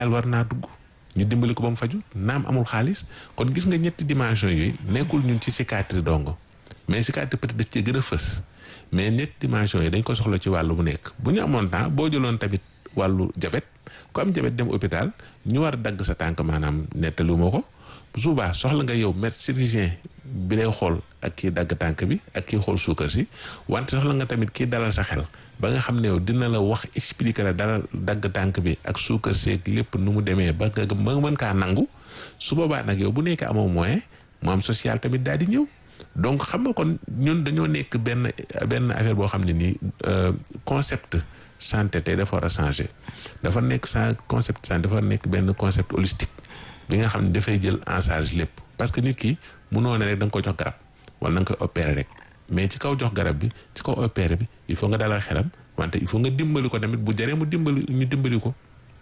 war naa dugg ñu dimbali ko ba mu faju naam amul xaalis kon gis nga ñetti dimension yooyu nekkul ñun ci psychiatrie dongo mais psychiatrie peut-être daf ci gën a fës mais ñetti dimension yi dañ ko soxla ci wàllu bu nekk bu ñu amoon temps boo jëloon tamit wàllu jabet ku am jabet dem hôpital ñu war a dagg sa tànk maanaam nettali moo ko souvent soxla nga yow médecin chirurgien bi lay xool ak kii dagg tànk bi ak kii xool suukar si wante soxla nga tamit kii dalal sa xel ba nga xam ne yow dina la wax expliquer la dalal dagg tànk bi ak suukar seeg lépp nu mu demee ba nga ba mën kaa nangu su boobaa nag yow bu nekkee amoo moyen mu am social tamit daal di ñëw donc xam nga kon ñun dañoo nekk benn benn affaire boo xam ne nii concept santé tey dafa war a changer dafa nekk sa concept santé dafa nekk benn concept holistique bi nga xam ne dafay jël en charge lépp parce que nit ki munoo ne rek da nga ko jox garab wala da nga koy opérer rek mais ci kaw jox garab bi ci kaw opérer bi il faut nga dalal xelam wante il faut nga dimbali ko tamit bu jaree mu dimbali ñu dimbali ko.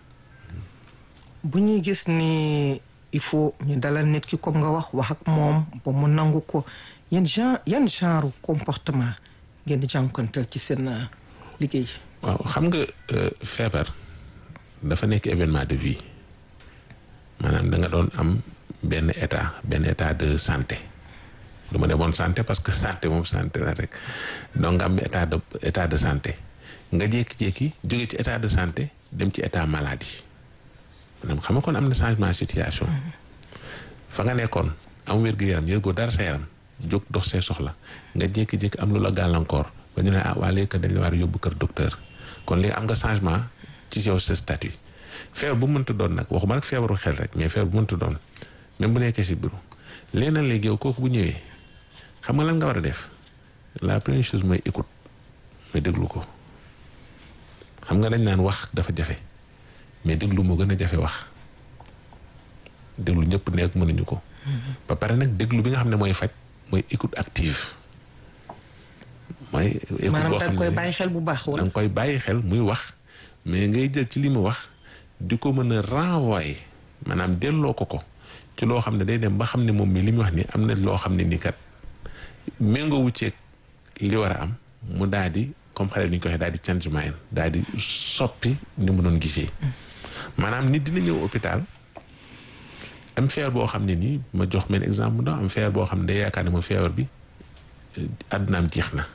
bu ñuy gis ni il faut ñu dalal nit ki comme nga wax wax ak moom ba mu nangu ko yan genre yan genre comportement ngeen di jànkuwanteel ci seen liggéey. waaw xam nga feebar dafa nekk événement de vie maanaam da nga doon am benn état benn état de santé du ma demoon santé parce que santé moom santé la rek donc nga am état de état de santé nga jékki-jékki jóge ci état de santé dem ci état maladie maanaam xam nga kon am na changement situation fa nga nekkoon am wér-gu-yaram yëgoo dara sa yaram jóg dox see soxla nga jékki-jékki am lu la gàllankoor ba ñu ne ah waa léegi dañ la war a yóbbu kër docteur kon léegi am nga changement ci yow sa statut feebar bu mënta doon nag waxuma rek feebaru xel rek mais feebar bu mënta doon même bu nekkee si biiru léegi nag léegi yow kooku bu ñëwee xam nga lan nga war a def la première chose mooy écoute mooy déglu ko xam nga dañ naan wax dafa jafe mais déglu moo gën a jafe wax déglu ñëpp nekk mënuñu ko. ba pare nag déglu bi nga xam ne mooy faj mooy écoute active. mooy écoute maanaam boo da xam nga koy ne bàyyi xel bu baax da wala. nga koy bàyyi xel muy wax mais ngay jël ci li mu wax di ko mën a renvoyer maanaam delloo ko ko ci loo xam ne day dem ba xam ne moom mi li muy wax ni am na loo xam ne ni kat méngoo wu ceeg li war a am mu daal di comme xale ni ñu ko waxee daal di change mind daal di soppi ni mu doon gisee. maanaam nit dina ñëw hôpital am feebar boo xam ne nii ma jox benn exemple mu ndaw am feebar boo xam ne day yaakaar ne moom feebar bi àddunaam jeex na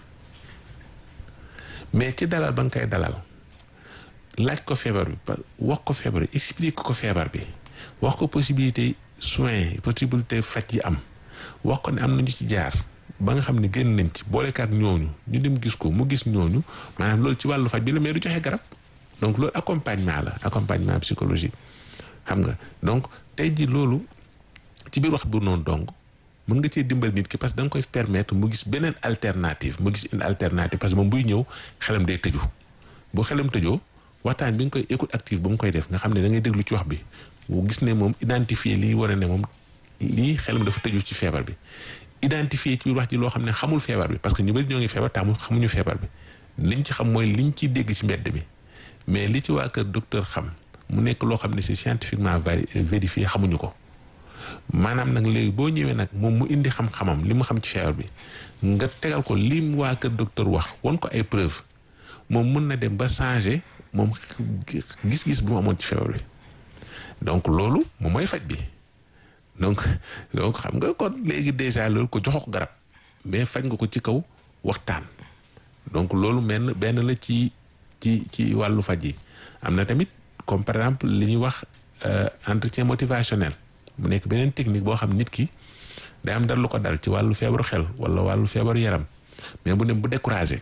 mais ci dalal ba nga koy dalal laaj ko feebar bi ba wax ko feebar bi explique ko feebar bi wax ko possibilité soins possibilité faj yi am wax ko ne am nañu ci jaar ba nga xam ne génn nañ ci boolekaat ñooñu ñu dem gis ko mu gis ñooñu maanaam loolu ci wàllu faj bi la mais du joxe garab donc loolu accompagnement la accompagnement psychologique xam nga donc tey ji loolu ci biir wax bu noonu donc mën nga cee dimbal nit ki parce que da nga koy permettre mu gis beneen alternative mu gis une alternative parce que moom buy ñëw xelam day tëju bu xelam tëjoo waxtaan bi nga koy écoute active ba mu koy def nga xam ne da ngay déglu ci wax bi bu gis ne moom identifier lii war a ne moom lii xelam dafa tëju ci feebar bi identifier ci biir wax ji loo xam ne xamul feebar bi parce que ñu bëri ñoo ngi feebar te amul xamuñu feebar bi liñ ci xam mooy liñ ci dégg ci mbedd mi mais li ci waa kër docteur xam mu nekk loo xam ne c'est scientifiquement vari vérifié xamuñu ko maanaam nag léegi boo ñëwee nag moom mu indi xam-xamam li mu xam ci feebar bi nga tegal ko li mu waa kër docteur wax won ko ay preuve moom mun na dem ba changer moom gis-gis bu mu amoon ci feebar bi donc loolu moom mooy faj bi donc donc xam nga kon léegi déjà loolu ko joxoo ko garab mais faj nga ko ci kaw waxtaan donc loolu benn benn la ci ci ci wàllu faj yi am na tamit comme par exemple li ñuy wax entretien motivationnel mu nekk beneen technique boo xam nit ki day am dara lu ko dal ci wàllu feebaru xel wala wàllu feebaru yaram mais bu dem bu découragé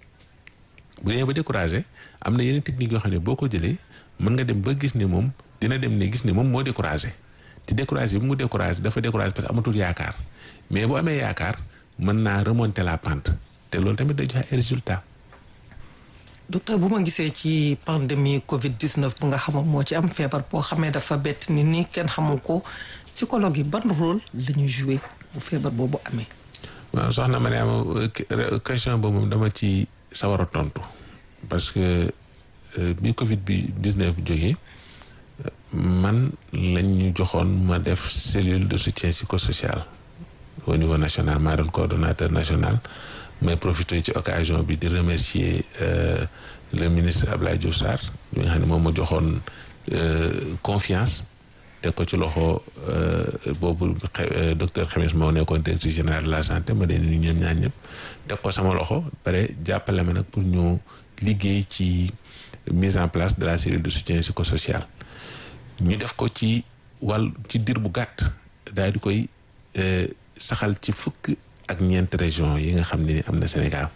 bu demee ba découragé am na yeneen technique yoo xam ne boo ko jëlee mën nga dem ba gis ne moom dina dem ne gis ne moom moo découragé te découragé bi mu découragé dafa découragé parce que amatul yaakaar mais bu amee yaakaar mën naa remonter la pente te loolu tamit day joxe ay résultats. docteur bu ma gisee ci pandémie Covid 19 bu nga xam moo ci am feebar boo xamee dafa bett nit ñi kenn xamul ko psychologue yi ban rôle la ñuy joué bu feebar boobu amee. waaw soxna Mariama question boobu moom dama ci sawar a tontu parce que bi Covid bi 19 jógee man lañ ñu joxoon ma def cellule de soutien psychosocial au niveau national maa doon coordonnateur national. may profité ci occasion bi di remercier le ministre Abdoulaye Diouf Sarr mi nga xam ne moom ma joxoon confiance teg ko ci loxo boobu docteur Xemes moo nekkoon directeur général de la santé ma dee ni ñoom ñaan ñëpp teg ko sama loxo pare jàppale ma nag pour ñu liggéey ci mise en place de la cellule de soutien psychosocial ñu def ko ci wàll ci dir bu gàtt daal di koy saxal ci fukk ak ñeent région yi nga xam ne ni am na Sénégal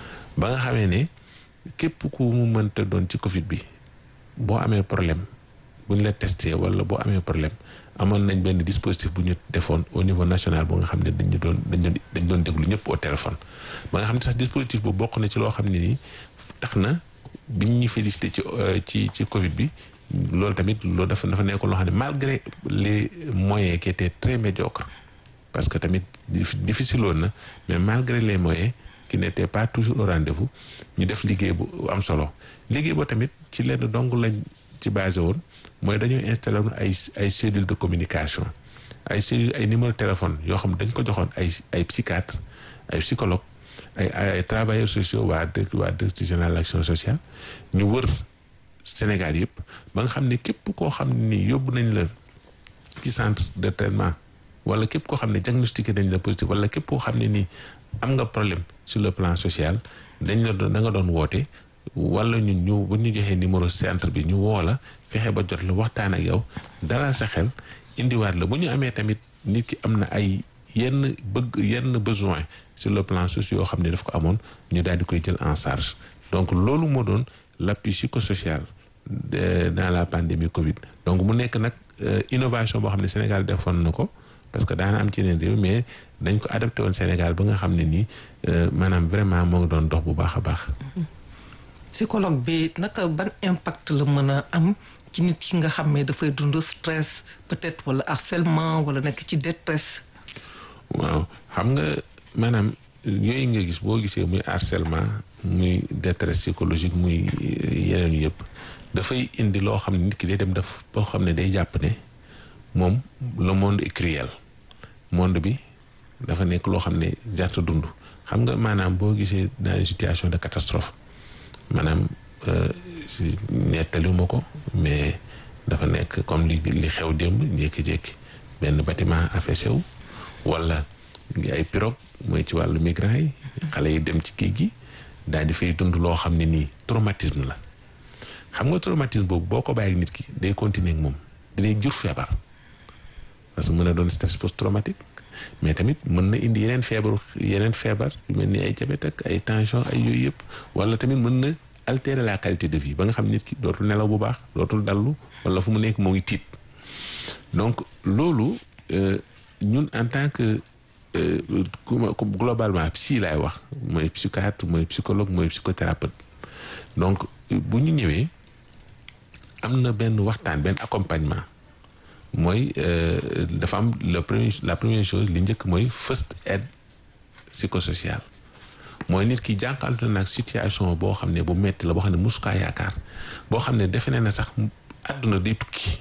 ba nga xamee ne képp ku mu mënta doon ci Covid bi boo amee problème bu ñu la testé wala boo amee problème amoon nañ benn dispositif bu ñu defoon au niveau national bu nga xam ne dañu doon dañ doon dañ doon déglu ñëpp au téléphone ba nga xam ne sax dispositif bu bokk na ci loo xam ne nii tax na biñ ñu félicité ci ci ci Covid bi loolu tamit loolu dafa dafa nekkoon loo xam ne malgré les moyens qui étaient très médiocres parce que tamit difficile woon na mais malgré les moyens qui n'étaient pas toujours au rendez-vous ñu def liggéey bu am solo liggéey boo tamit ci lenn dong lañ ci basé woon mooy dañoo installé woon ay ay cellules de communication ay cellules ay numéro téléphone yoo xam dañ ko joxoon ay ay psychiatre ay psychologue ay ay travailleurs sociaux waa dëkk waa direction générale de l'action sociale ñu wër Sénégal yëpp ba nga xam ne képp koo xam ne ni yóbbu nañ la ci centre de traitement wala képp koo xam ne diagnostiqué dañ la positif wala képp koo xam ne nii am nga problème sur le plan social dañ la doon da nga doon woote wala ñun ñu bu ñu joxee numéro centre bi ñu woo la fexe ba jot la waxtaan ak yow dalal sa xel indiwaat la bu ñu amee tamit nit ki am na ay yenn bëgg yenn besoin sur le plan social yoo xam ne daf ko amoon ñu daal di koy jël en charge donc loolu moo doon l'appui psychosocial dans la pandémie Covid donc mu nekk nag innovation boo xam ne Sénégal defoon na ko parce que daana am ci yeneen réew mais dañ ko adapté woon Sénégal ba nga xam ne nii maanaam vraiment moo ngi doon dox bu baax a baax. psychologue bi naka ban impact la mën a am ci nit ki nga xam ne dafay dund stress peut-être wala harcèlement wala nekk ci détresse. waaw xam nga maanaam yooyu nga gis boo gisee muy harcèlement muy détresse psychologique muy yeneen yëpp dafay indi loo xam ne nit ki day dem def boo xam ne day jàpp ne moom le monde est cruel monde bi dafa nekk loo xam ne jarta dund xam nga maanaam boo gisee dans une situation de catastrophe maanaam nettaliwuma ko mais dafa nekk comme li li xew démb jékki-jékki benn bâtiment affaissé wu wala ay pirogue mooy ci wàllu migrants yi xale yi dem ci géej gi daal di fay dund loo xam ne nii traumatisme la xam nga traumatisme boobu boo ko bàyyi nit ki day continuer ak moom dinay jur feebar parce que mën na doon stress post traumatique mais tamit mën na indi yeneen feebaru yeneen feebar yu mel ni ay diabète ak ay tension ay yooyu yëpp wala tamit mën na altérer la qualité de vie ba nga xam nit ki dootul nelaw bu baax dootul dallu wala fu mu nekk moo ngi tiit donc loolu ñun en tant que globalement psy laay wax mooy psychiatre mooy psychologue mooy psychothérapeute donc bu ñu ñëwee am na benn waxtaan benn accompagnement mooy dafa am le premier la première chose li njëkk mooy first aid psychosocial mooy nit ki jànqaltu nag situation boo xam ne bu metti la boo xam ne musukaa yaakaar boo xam ne defe ne na sax àdduna day tukki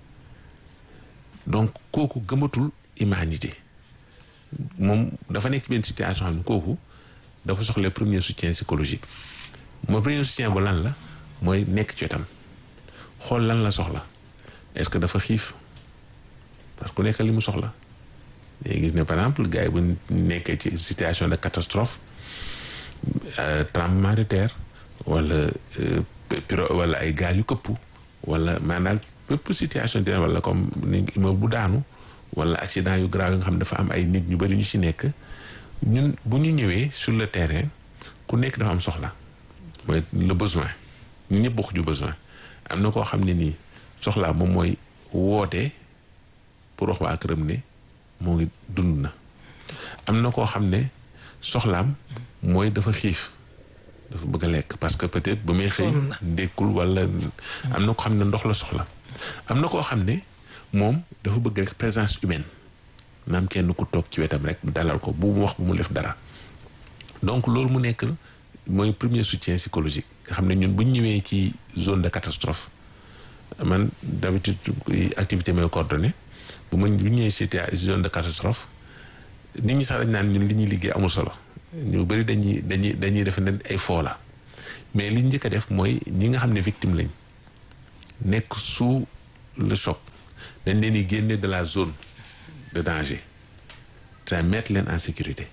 donc kooku gëmatul humanité moom dafa nekk benn situation xam ne kooku dafa soxla premier soutien psychologique mooy premier soutien bu lan la mooy nekk ci wetam xool lan la soxla est-ce que dafa xiif parce que ku nekk li mu soxla léegi gis ne par exemple gars yi bu nekkee ci situation de catastrophe tremblement de terre wala piro wala ay gaal yu këpp wala maanaam bépp situation de wala comme ni immeuble bu daanu wala accident yu grave yi nga xam dafa am ay nit ñu bari ñu ci nekk ñun bu ñu ñëwee sur le terrain ku nekk dafa am soxla mooy le besoin ñu ñëpp bokk ju besoin am na koo xam ne nii soxlaa moom mooy woote pour wax waa këram ne moo ngi dund na am na koo xam ne soxlaam mooy dafa xiif dafa bëgg a lekk parce que peut-être ba muy xëy ndékkul wala am na ko xam ne ndox la soxla am na koo xam ne moom dafa bëgg rek présence humaine naam kenn ku toog ci wetam rek dalal ko bu mu wax bu mu def dara donc loolu mu nekk mooy premier soutien psychologique nga xam ne ñun bu ñu ñëwee ci zone de catastrophe man d'habitude activité may coordonné bu ma bu ñëwee ci zone de catastrophe nit ñi sax dañ naan ñun li ñuy liggéey amul solo ñu bari dañuy dañuy dañuy def ne ay foo la mais li ñu njëkk a def mooy ñi nga xam ne victime lañ nekk sous le choc dañ leen di génne de la zone de danger te mettre leen en sécurité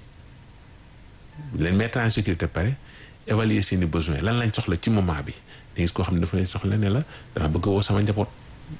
leen mettre en sécurité pare évaluer seeni besoins lan lañ soxla ci moment bi da gis koo xam ne dafa lay soxla ne la dama bëgg a woo sama njaboot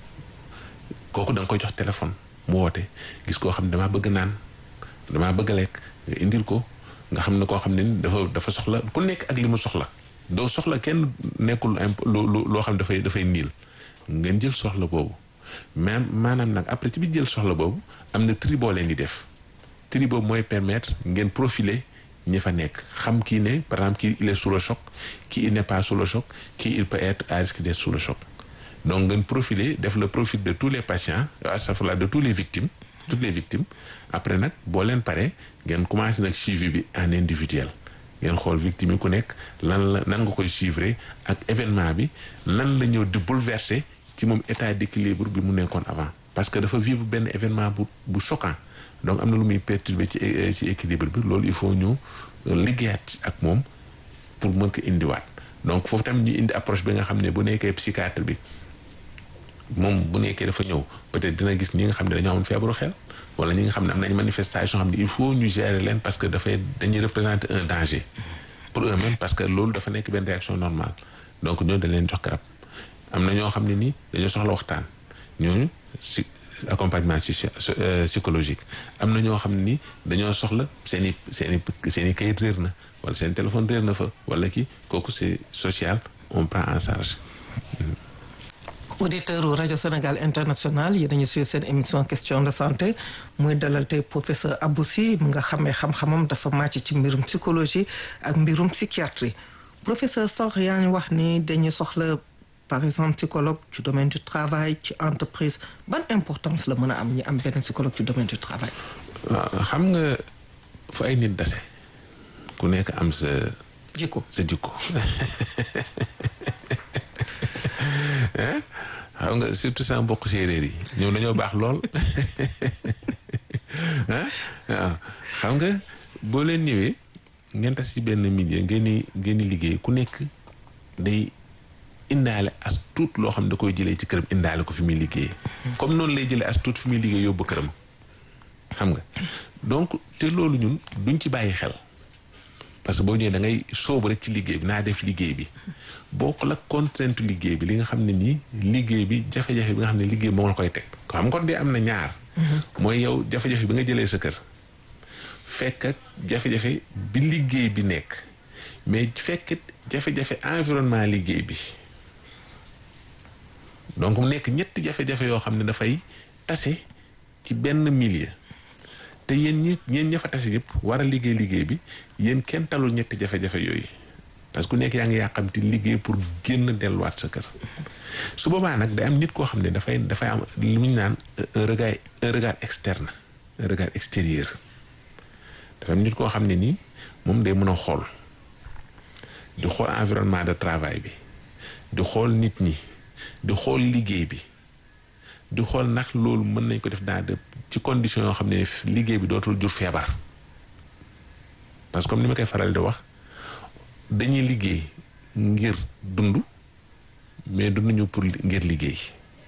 kooku da nga koy jox téléphone mu woote gis koo xam ne damaa bëgg naan damaa bëgg a lekk nga indil ko nga xam ne koo xam ne ni dafa dafa soxla ku nekk ak li mu soxla doo soxla kenn nekkul imp lu loo xam ne dafay dafay niil ngeen jël soxla boobu même maanaam nag après ci bi jël soxla boobu am na tri boo leen di def tri boobu mooy permettre ngeen profiler ñi fa nekk xam kii ne par exemple kii il est sous le choc kii il n'est pas sous le choc kii il peut être à risque d'être sous le choc donc ngeen profiler def le profil de tous les patients astafurlah de tous les victimes toutes les victimes après nag boo leen paree ngeen commencé nag suivi bi en individuel ngeen xool victime yi ku nekk lan la nan nga koy suivre ak événement bi lan la ñëw di bouleverser ci moom état d'équilibre bi mu nekkoon avant parce que dafa vivre benn événement bu bu choquant donc am na lu muy perturber ci ci équilibre bi loolu il faut ñu liggéeyaat ak moom pour mën ko indiwaat donc foofu tamit ñu indi approche bi nga xam ne bu nekkee psychiatre bi moom bu nekkee dafa ñëw peut-être dina gis ñi nga xam ne dañoo amoon feebaru xel wala ñi nga xam ne am nañ manifestation xam ne il faut ñu gérer leen parce que dafay dañuy représenter un danger pour eux-mêmes parce que loolu dafa nekk benn réaction normale donc ñooñu dañ leen jox garab am na ñoo xam ne nii dañoo soxla waxtaan ñooñu si accompagnement psychologique am na ñoo xam ne nii dañoo soxla seen i seen i seen i kayit réer na wala seen téléphone réer na fa wala kii kooku c'est social on prend en charge auditeur u rajo Sénégal international yéen nañu suivre seen émission question de santé muy dalal tey professeur Abou Sy mu nga xamee xam-xamam dafa màcc ci mbirum psychologie ak mbirum psychiatrie professeur sax yaa ngi wax ni dañuy soxla par exemple psychologue ci domaine du travail ci entreprise ban importance la mën a am ñi am benn psychologue ci domaine du travail xam nga fu ay nit dase ku nekk am sa jikko sa jikko xam nga surtout sama mbokk séeréer yi ñoom dañoo baax lool waaw xam nga boo leen ñëwee ngeen tas ci benn milieu ngeen di ngeen di liggéey ku nekk day indaale as tuut loo xam ne da koy jëlee ci këram indaale ko fi muy liggéeyee. comme noonu lay jëlee as tuut fi muy liggéey yóbbu këram xam nga donc te loolu ñun duñ ci bàyyi xel. parce que boo ñëwee da ngay sóobu rek ci liggéey bi naa def liggéey bi boo ko la contrainte liggéey bi li nga xam ne nii liggéey bi jafe-jafe bi nga xam ne liggéey moo la koy teg xam kon de am na ñaar mooy yow jafe-jafe bi nga jëlee sa kër fekk ak jafe-jafe bi liggéey bi nekk mais fekk jafe-jafe environnement liggéey bi donc mu nekk ñetti jafe-jafe yoo xam ne dafay tase ci benn milieu te yéen ñi yéen ña fa tase yëpp war a liggéey liggéey bi yéen kenn talul ñetti jafe-jafe yooyu parce que ku nekk yaa ngi yàqamti liggéey pour génn delluwaat sa kër su boobaa nag day am nit koo xam ne dafay dafay am lu ñu naan un regard un regard externe un regard extérieur dafa am nit koo xam ne nii moom day mën a xool di xool environnement de travail bi di xool nit ñi di xool liggéey bi di xool ndax loolu mën nañ ko def dans de ci conditions yoo xam ne liggéey bi dootul jur feebar parce que comme ni ma koy faral di wax dañuy liggéey ngir dund mais dunduñu pour ngir liggéey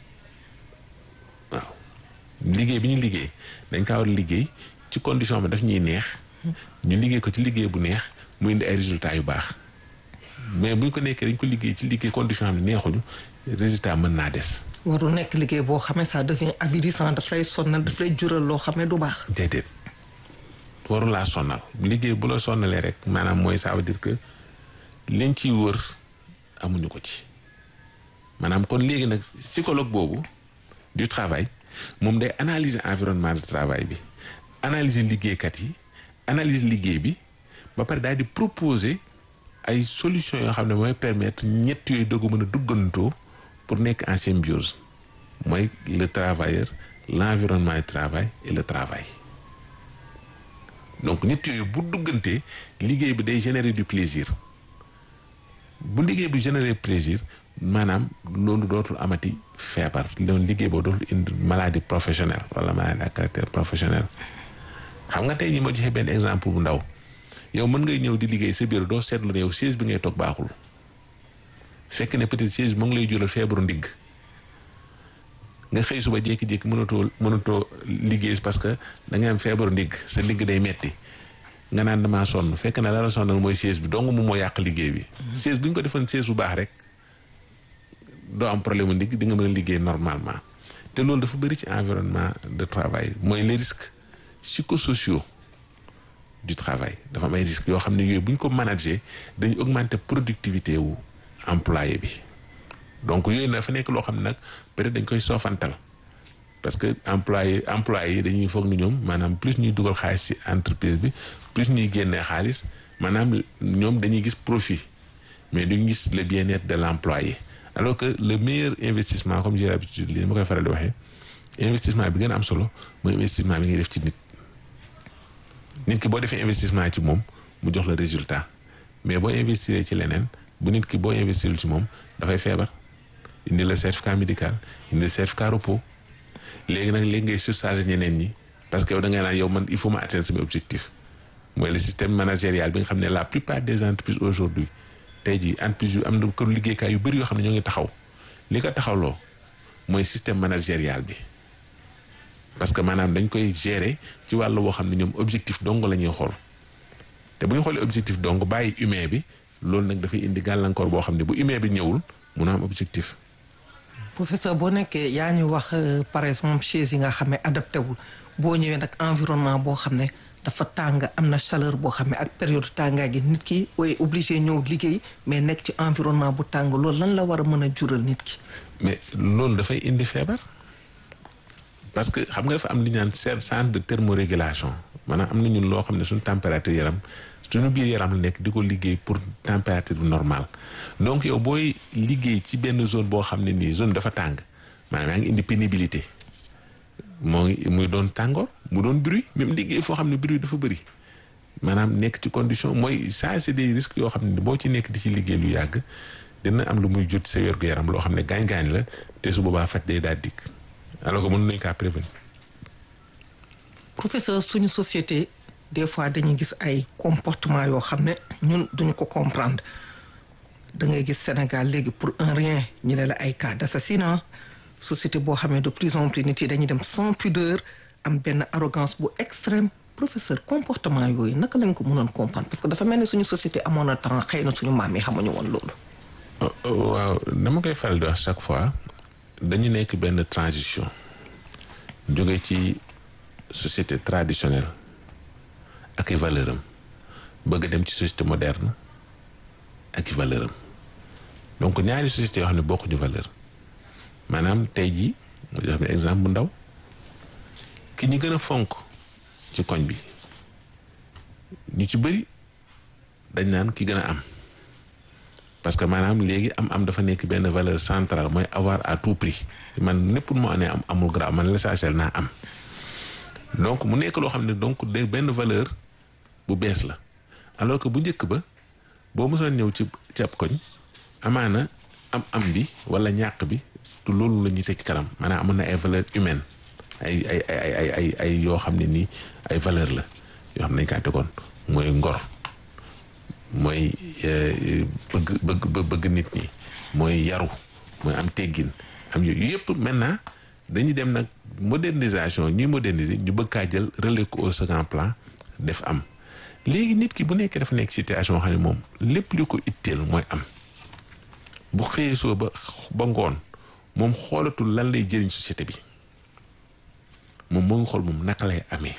waaw liggéey bi ñu liggéey dañ kaa war a liggéey ci condition bi daf ñuy neex ñu liggéey ko ci liggéey bu neex mu indi ay résultats yu baax mais bu ñu ko nekkee dañ ko liggéey ci liggéey condition xam ne neexuñu résultat mën naa des warul nekk liggéey boo xamee ça devient avilissant daf lay sonnal daf lay jural loo xamee du baax. déedéet waru laa sonnal liggéey bu la sonnalee rek maanaam mooy ça veut dire que liñ ciy wër amuñu ko ci maanaam kon léegi nag psychologue boobu du travail moom day analyser environnement de travail bi analyser liggéeykat yi analyser liggéey bi ba pare daal di proposer ay solutions yoo xam ne mooy permettre ñett yooyu doog a mën a duggantoo. pour nekk en symbiose mooy le travailleur l'environnement du travail et le travail donc nit yooyu bu duggantee liggéey bi day générer du plaisir bu liggéey bi générer plaisir maanaam loolu dootul amati feebar loolu liggéey boobu dootul indi maladie professionnelle wala maladie à caractère professionnel xam nga tey ñi ma joxe benn exemple bu ndaw yow mën ngay ñëw di liggéey sa bureau doo seetlu ne yow siège bi ngay toog baaxul fekk ne peut-être siège bi mu ngi lay jural feebaru ndigg nga xëy suba jékki-jékki mënatoo mënatoo liggéey parce que da nga am feebaru ndigg sa ndigg day metti nga naan damaa sonn fekk na la la sonnal mooy siège bi dong moom moo yàq liggéey bi. siège bu ñu ko defoon siège bu baax rek doo am problème mu ndigg di nga mën a liggéey normalement te loolu dafa bëri ci environnement de travail mooy les risques psychosociaux du travail dafa am ay risques yoo xam ne yooyu bu ñu ko manager dañu augmenter productivité wu employé bi donc yooyu dafa nekk loo xam ne nag peut-être dañ koy soofantal parce que employé employé yi dañuy foog ni ñoom maanaam plus ñuy dugal xaalis ci entreprise bi plus ñuy génnee xaalis maanaam ñoom dañuy gis profit mais duñu gis le bien-être de l'employé alors que le meilleur investissement comme j'ai l'habitude li ma koy faral di waxee investissement bi gën a am solo mooy investissement bi ngay def ci nit nit ki boo defee investissement ci moom mu jox la résultat mais boo investir ci leneen bu nit ki boo investirul ci moom dafay feebar indi la certificat médical indi la certificat repos léegi nag léegi ngay surcharger ñeneen ñi parce que yow da ngay naan yow man il faut ma atteindre sama objectif mooy le système managérial bi nga xam ne la plupart des entreprises aujourd'hui tey jii entreprise yu am na këru liggéeykaay yu bëri yoo xam ne ñoo ngi taxaw li ko taxawloo mooy système managérial bi parce que maanaam dañ koy gérer ci wàllu boo xam ne ñoom objectif dong la ñuy xool te bu ñu xoolee objectif dong bàyyi humain bi loolu nag dafay indi gàllankoor boo xam ne bu humain bi ñëwul mun a am objectif. professeur boo nekkee yaa ñu wax par exemple chaise yi nga xam ne adapté wul boo ñëwee nag environnement boo xam ne dafa tàng am na chaleur boo xam ne ak période tàngaay gi nit ki way obligé ñëw liggéey mais nekk ci environnement bu tàng loolu lan la war a mën a jural nit ki. mais loolu dafay indi feebar parce que xam nga dafa am li ñu naan centre de thermorégulation maanaam am na ñun loo xam ne suñu température yaram suñu biir yaram la nekk di ko liggéey pour température bu normale donc yow booy liggéey ci benn zone boo xam ne nii zone dafa tàng maanaam yaa ngi indi pénibilité moo ngi muy doon tàngoor mu doon bruit même liggéey foo xam ne bruit dafa bëri maanaam nekk ci condition mooy ça c'est des risques yoo xam ne boo ci nekk di ci liggéey lu yàgg dina am lu muy jot sa wér gu yaram loo xam ne gaañ-gaañ la te su boobaa faj day daal dikk alors que mën nañu kaa prévenir. professeur suñu société des fois dañuy gis ay comportement yoo xam ne ñun duñu ko comprendre da ngay gis Sénégal léegi pour un rien ñu ne la ay cas d'assassinat société boo xam ne de plus en plus nit yi dañuy dem sans pudeur am benn arrogance bu extrême professeur comportement yooyu naka lañ ko mënoon comprendre parce que dafa mel ni suñu société amoon na temps xëy na suñu maam yi xamuñu woon loolu. waaw dama koy faral di wax chaque fois dañu nekk benn transition jóge ci société traditionnelle ak i valeur am bëgg dem ci société moderne ak i valeur am donc ñaari société yoo xam ne bokkuñu valeur maanaam tey jii mu jox ne exemple bu ndaw ki ñu gën a fonk ci koñ bi ñu ci bëri dañ naan ki gën a am parce que maanaam léegi am am dafa nekk benn valeur centrale mooy avoir à tout prix man népp moo amee am amul grave man l'essentiel naa am donc mu nekk loo xam ne donc de benn valeur bu bees la alors que bu njëkk ba boo mosoon ñëw ci ci ab koñ amaana am am bi wala ñàkk bi tu loolu la ñuy teg ci kanam maanaam amoon na ay valeur humaine ay ay ay ay ay ay yoo xam ne nii ay valeur la yoo xam ne dañ kaa tegoon mooy ngor mooy bëgg bëgg bëgg nit ñi mooy yaru mooy am teggin am yooyu yëpp maintenant dañuy dem nag modernisation ñuy moderniser ñu bëgg kaa jël relais ko au second plan def am léegi nit ki bu nekkee dafa nekk situation xam ne moom lépp li ko itteel mooy am bu xëyee soo ba ba ngoon moom xoolatul lan lay jëriñ société bi moom moo ngi xool moom naka lay amee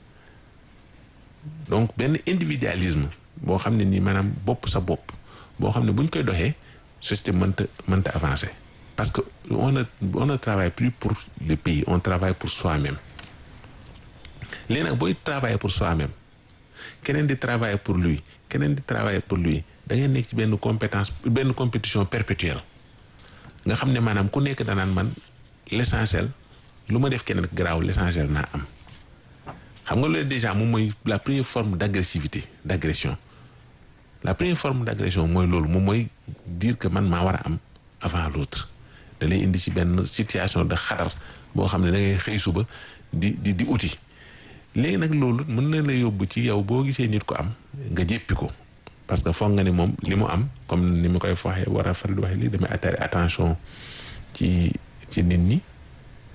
donc benn individualisme boo xam ne nii maanaam bopp sa bopp boo xam ne bu ñu koy doxee société mënta mënta avancer parce que on ne on ne travaille plus pour le pays on travaille pour soi-même léegi nag booy travailler pour soi-même keneen di travailler pour lui keneen di travailler pour lui da ngay nekk ci benn compétence benn compétition perpétuelle nga xam ne maanaam ku nekk danaan man l'essentiel lu ma def keneen garaaw l'essentiel naa am xam nga loolu déjà moom mooy la première forme d'agressivité d'agression la première forme d'agression mooy loolu moom mooy dire que man maa war a am avant l'autre da lay indi ci benn situation de xadar boo xam ne da ngay xëy suba di di di uti léegi nag loolu mën na la yóbbu ci yow boo gisee nit ko am nga jéppi ko parce que foog nga ne moom li mu am comme ni ma koy waxee war a faral di waxee lii damay attirer attention ci ci nit ñi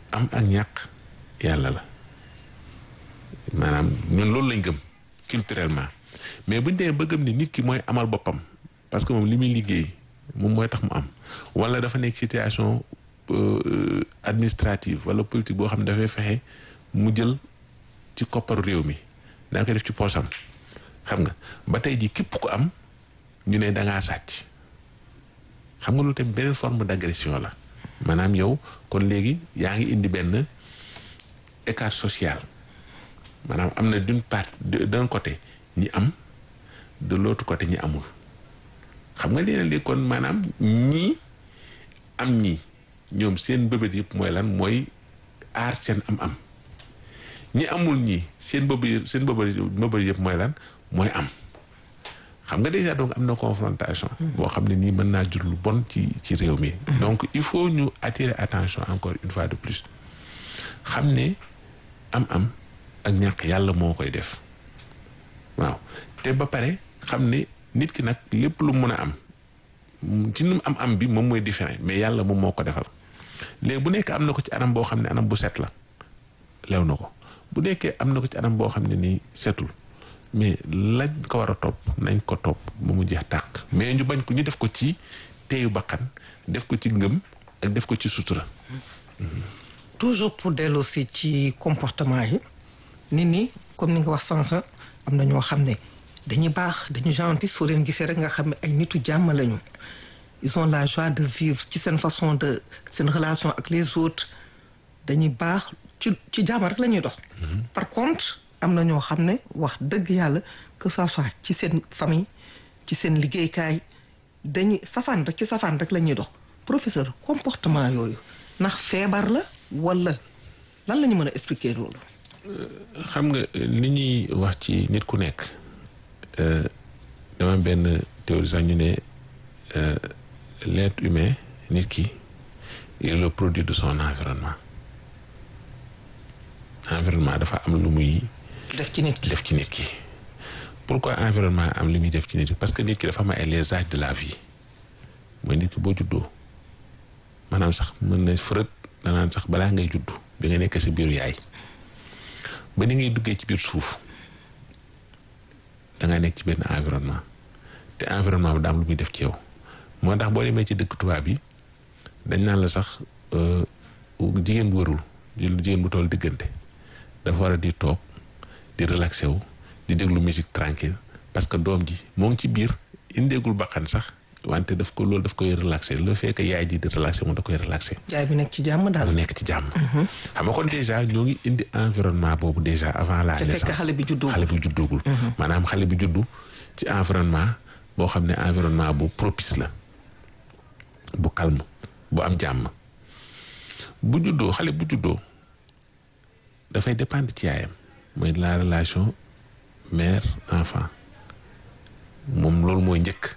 am ak ñàkk yàlla la maanaam ñun loolu lañ gëm culturellement mais buñ demee ba gëm ni nit ki mooy amal boppam parce que moom li muy liggéey moom mooy tax mu am wala dafa nekk situation administrative wala politique boo xam ne dafay fexe mu jël ci kopparu réew mi daa koy def ci poosam xam nga ba tey ji képp ku am ñu ne dangaa sàcc xam nga loolu tamit beneen forme d'agression la maanaam yow kon léegi yaa ngi indi benn écart social maanaam am na d'une part d'un côté ñi am de l'autre côté ñi amul xam nga léeg léegi kon maanaam ñii am ñii ñoom seen bëbët yëpp mooy lan mooy aar seen am-am ñi amul ñii seen bëbët seen bëbët bëbët yëpp mooy lan mooy am xam nga déjà donc am na confrontation boo xam ne nii mën naa jur lu bon ci ci réew mi donc il faut ñu attirer attention encore une fois de plus xam ne am-am ak ñàkk yàlla moo koy def waaw te ba pare xam ne nit ki nag lépp lu mën a am ci nu am am bi moom mooy différent mais yàlla moom moo ko defal léegi bu nekk am na ko ci anam boo xam ne anam bu set la lew na ko bu nekkee am na ko ci anam boo xam ne nii setul mais lañ ko war a topp nañ ko topp ba mu jeex tàq mais ñu bañ ko ñu def ko ci teeyu bakkan def ko ci ngëm ak def ko ci sutura toujours pour dellu si ci comportement yi nit ñi comme ni nga wax sànq am na ñoo xam ne dañuy baax dañu gentil soo leen gisee rek nga xam ne ay nitu jàmm lañu ils ont la joie de vivre ci seen façon de seen relation ak les autres dañuy baax ci ci jàmm rek la ñuy dox. par contre am na ñoo xam ne wax dëgg yàlla que ça soit ci seen famille ci seen liggéeykaay dañuy safaan rek ci safaan rek la ñuy dox professeur comportement yooyu ndax feebar la walla lan la ñu mën a expliquer loolu. xam nga li ñuy wax ci nit ku nekk dama benn théorie sax ñu ne l'être humain nit ki il est le produit de son environnement environnement dafa am lu muy. def ci nit ki def ci nit ki. pourquoi environnement am li muy def ci nit ki parce que nit ki dafa am ay les âges de la vie mooy nit ki boo juddoo maanaam sax mën na fërët danaan sax balaa ngay juddu bi nga nekk sa biiru yaay. ba ni ngay duggee ci biir suuf da nga nekk ci benn environnement te environnement bi daam lu muy def ci yow moo tax boo demee ci dëkk tubaab yi dañ naan la sax jigéen bu warul jigéen bu toll diggante dafa war a di toog di relaxé wu di déglu musique tranquille parce que doom ji moo ngi ci biir indeegul bakkan sax wante daf ko loolu daf koy relaxé le fait que yaay ji di relaxé moom da koy relaxé. jaay bi nekk ci jàmm daal. mu nekk ci jàmm. xam nga kon déjà ñoo ngi indi environnement boobu déjà avant la naissance. te fekk xale bi juddoogul xale bi juddoogul. maanaam xale bi juddu ci environnement boo xam ne environnement bu propice la bu calme bu am jàmm bu juddoo xale bu juddoo dafay dépendre ci yaayam mooy la relation mère enfant moom loolu mooy njëkk.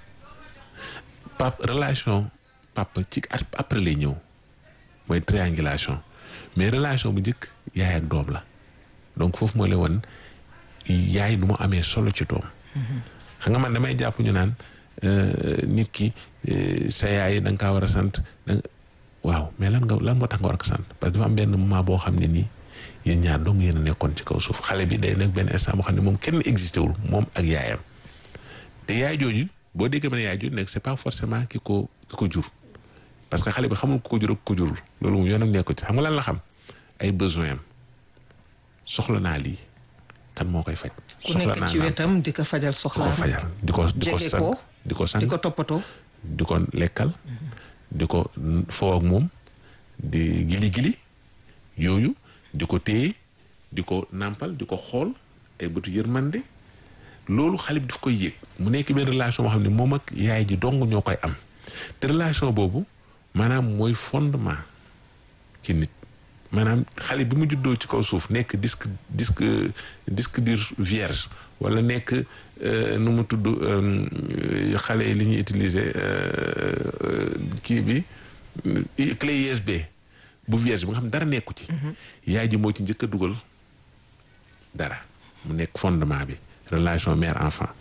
pap relation papa ci après lay ñëw mooy triangulation mais relation bu njëkk yaay ak doom la donc foofu moo lay won yaay nu mu amee solo ci doom xam nga man damay jàpp ñu naan nit ki sa yaay da nga kaa war a sant waaw mais lan nga lan moo tax nga war a ko sant parce que dafa am benn moment boo xam ne nii yéen ñaar dong yéen a nekkoon ci kaw suuf xale bi day nekk benn instant boo xam ne moom kenn existé wul moom ak yaayam te yaay jooju boo déggee ma ne yaay jooju nekk c'est pas forcément ki ko ki ko jur parce que xale bi xamul ku ko jur ak ku ko jurul loolu moom yoonam nekku ci xam nga lan la xam ay besoin am soxla naa lii kan moo koy faj. ku nekk ci wetam di ko fajal soxla di ko fajal di ko di ko sang di ko sang di ko toppatoo. di ko lekkal di ko foo ak moom di gili gili yooyu di ko téye di ko nàmpal di ko xool ay bëtu yërmande loolu xale bi daf koy yëg mu nekk benn relation boo xam ne moom ak yaay ji dong ñoo koy am te relation boobu maanaam mooy fondement ci nit maanaam xale bi mu juddoo ci kaw suuf nekk disque disque disque dur vierge wala nekk nu mu tudd xale yi li ñuy utiliser kii bi clé USB bu vierge bi nga xam dara nekku ci yaay ji moo ci njëkk a dugal dara mu nekk fondement bi relation mère enfant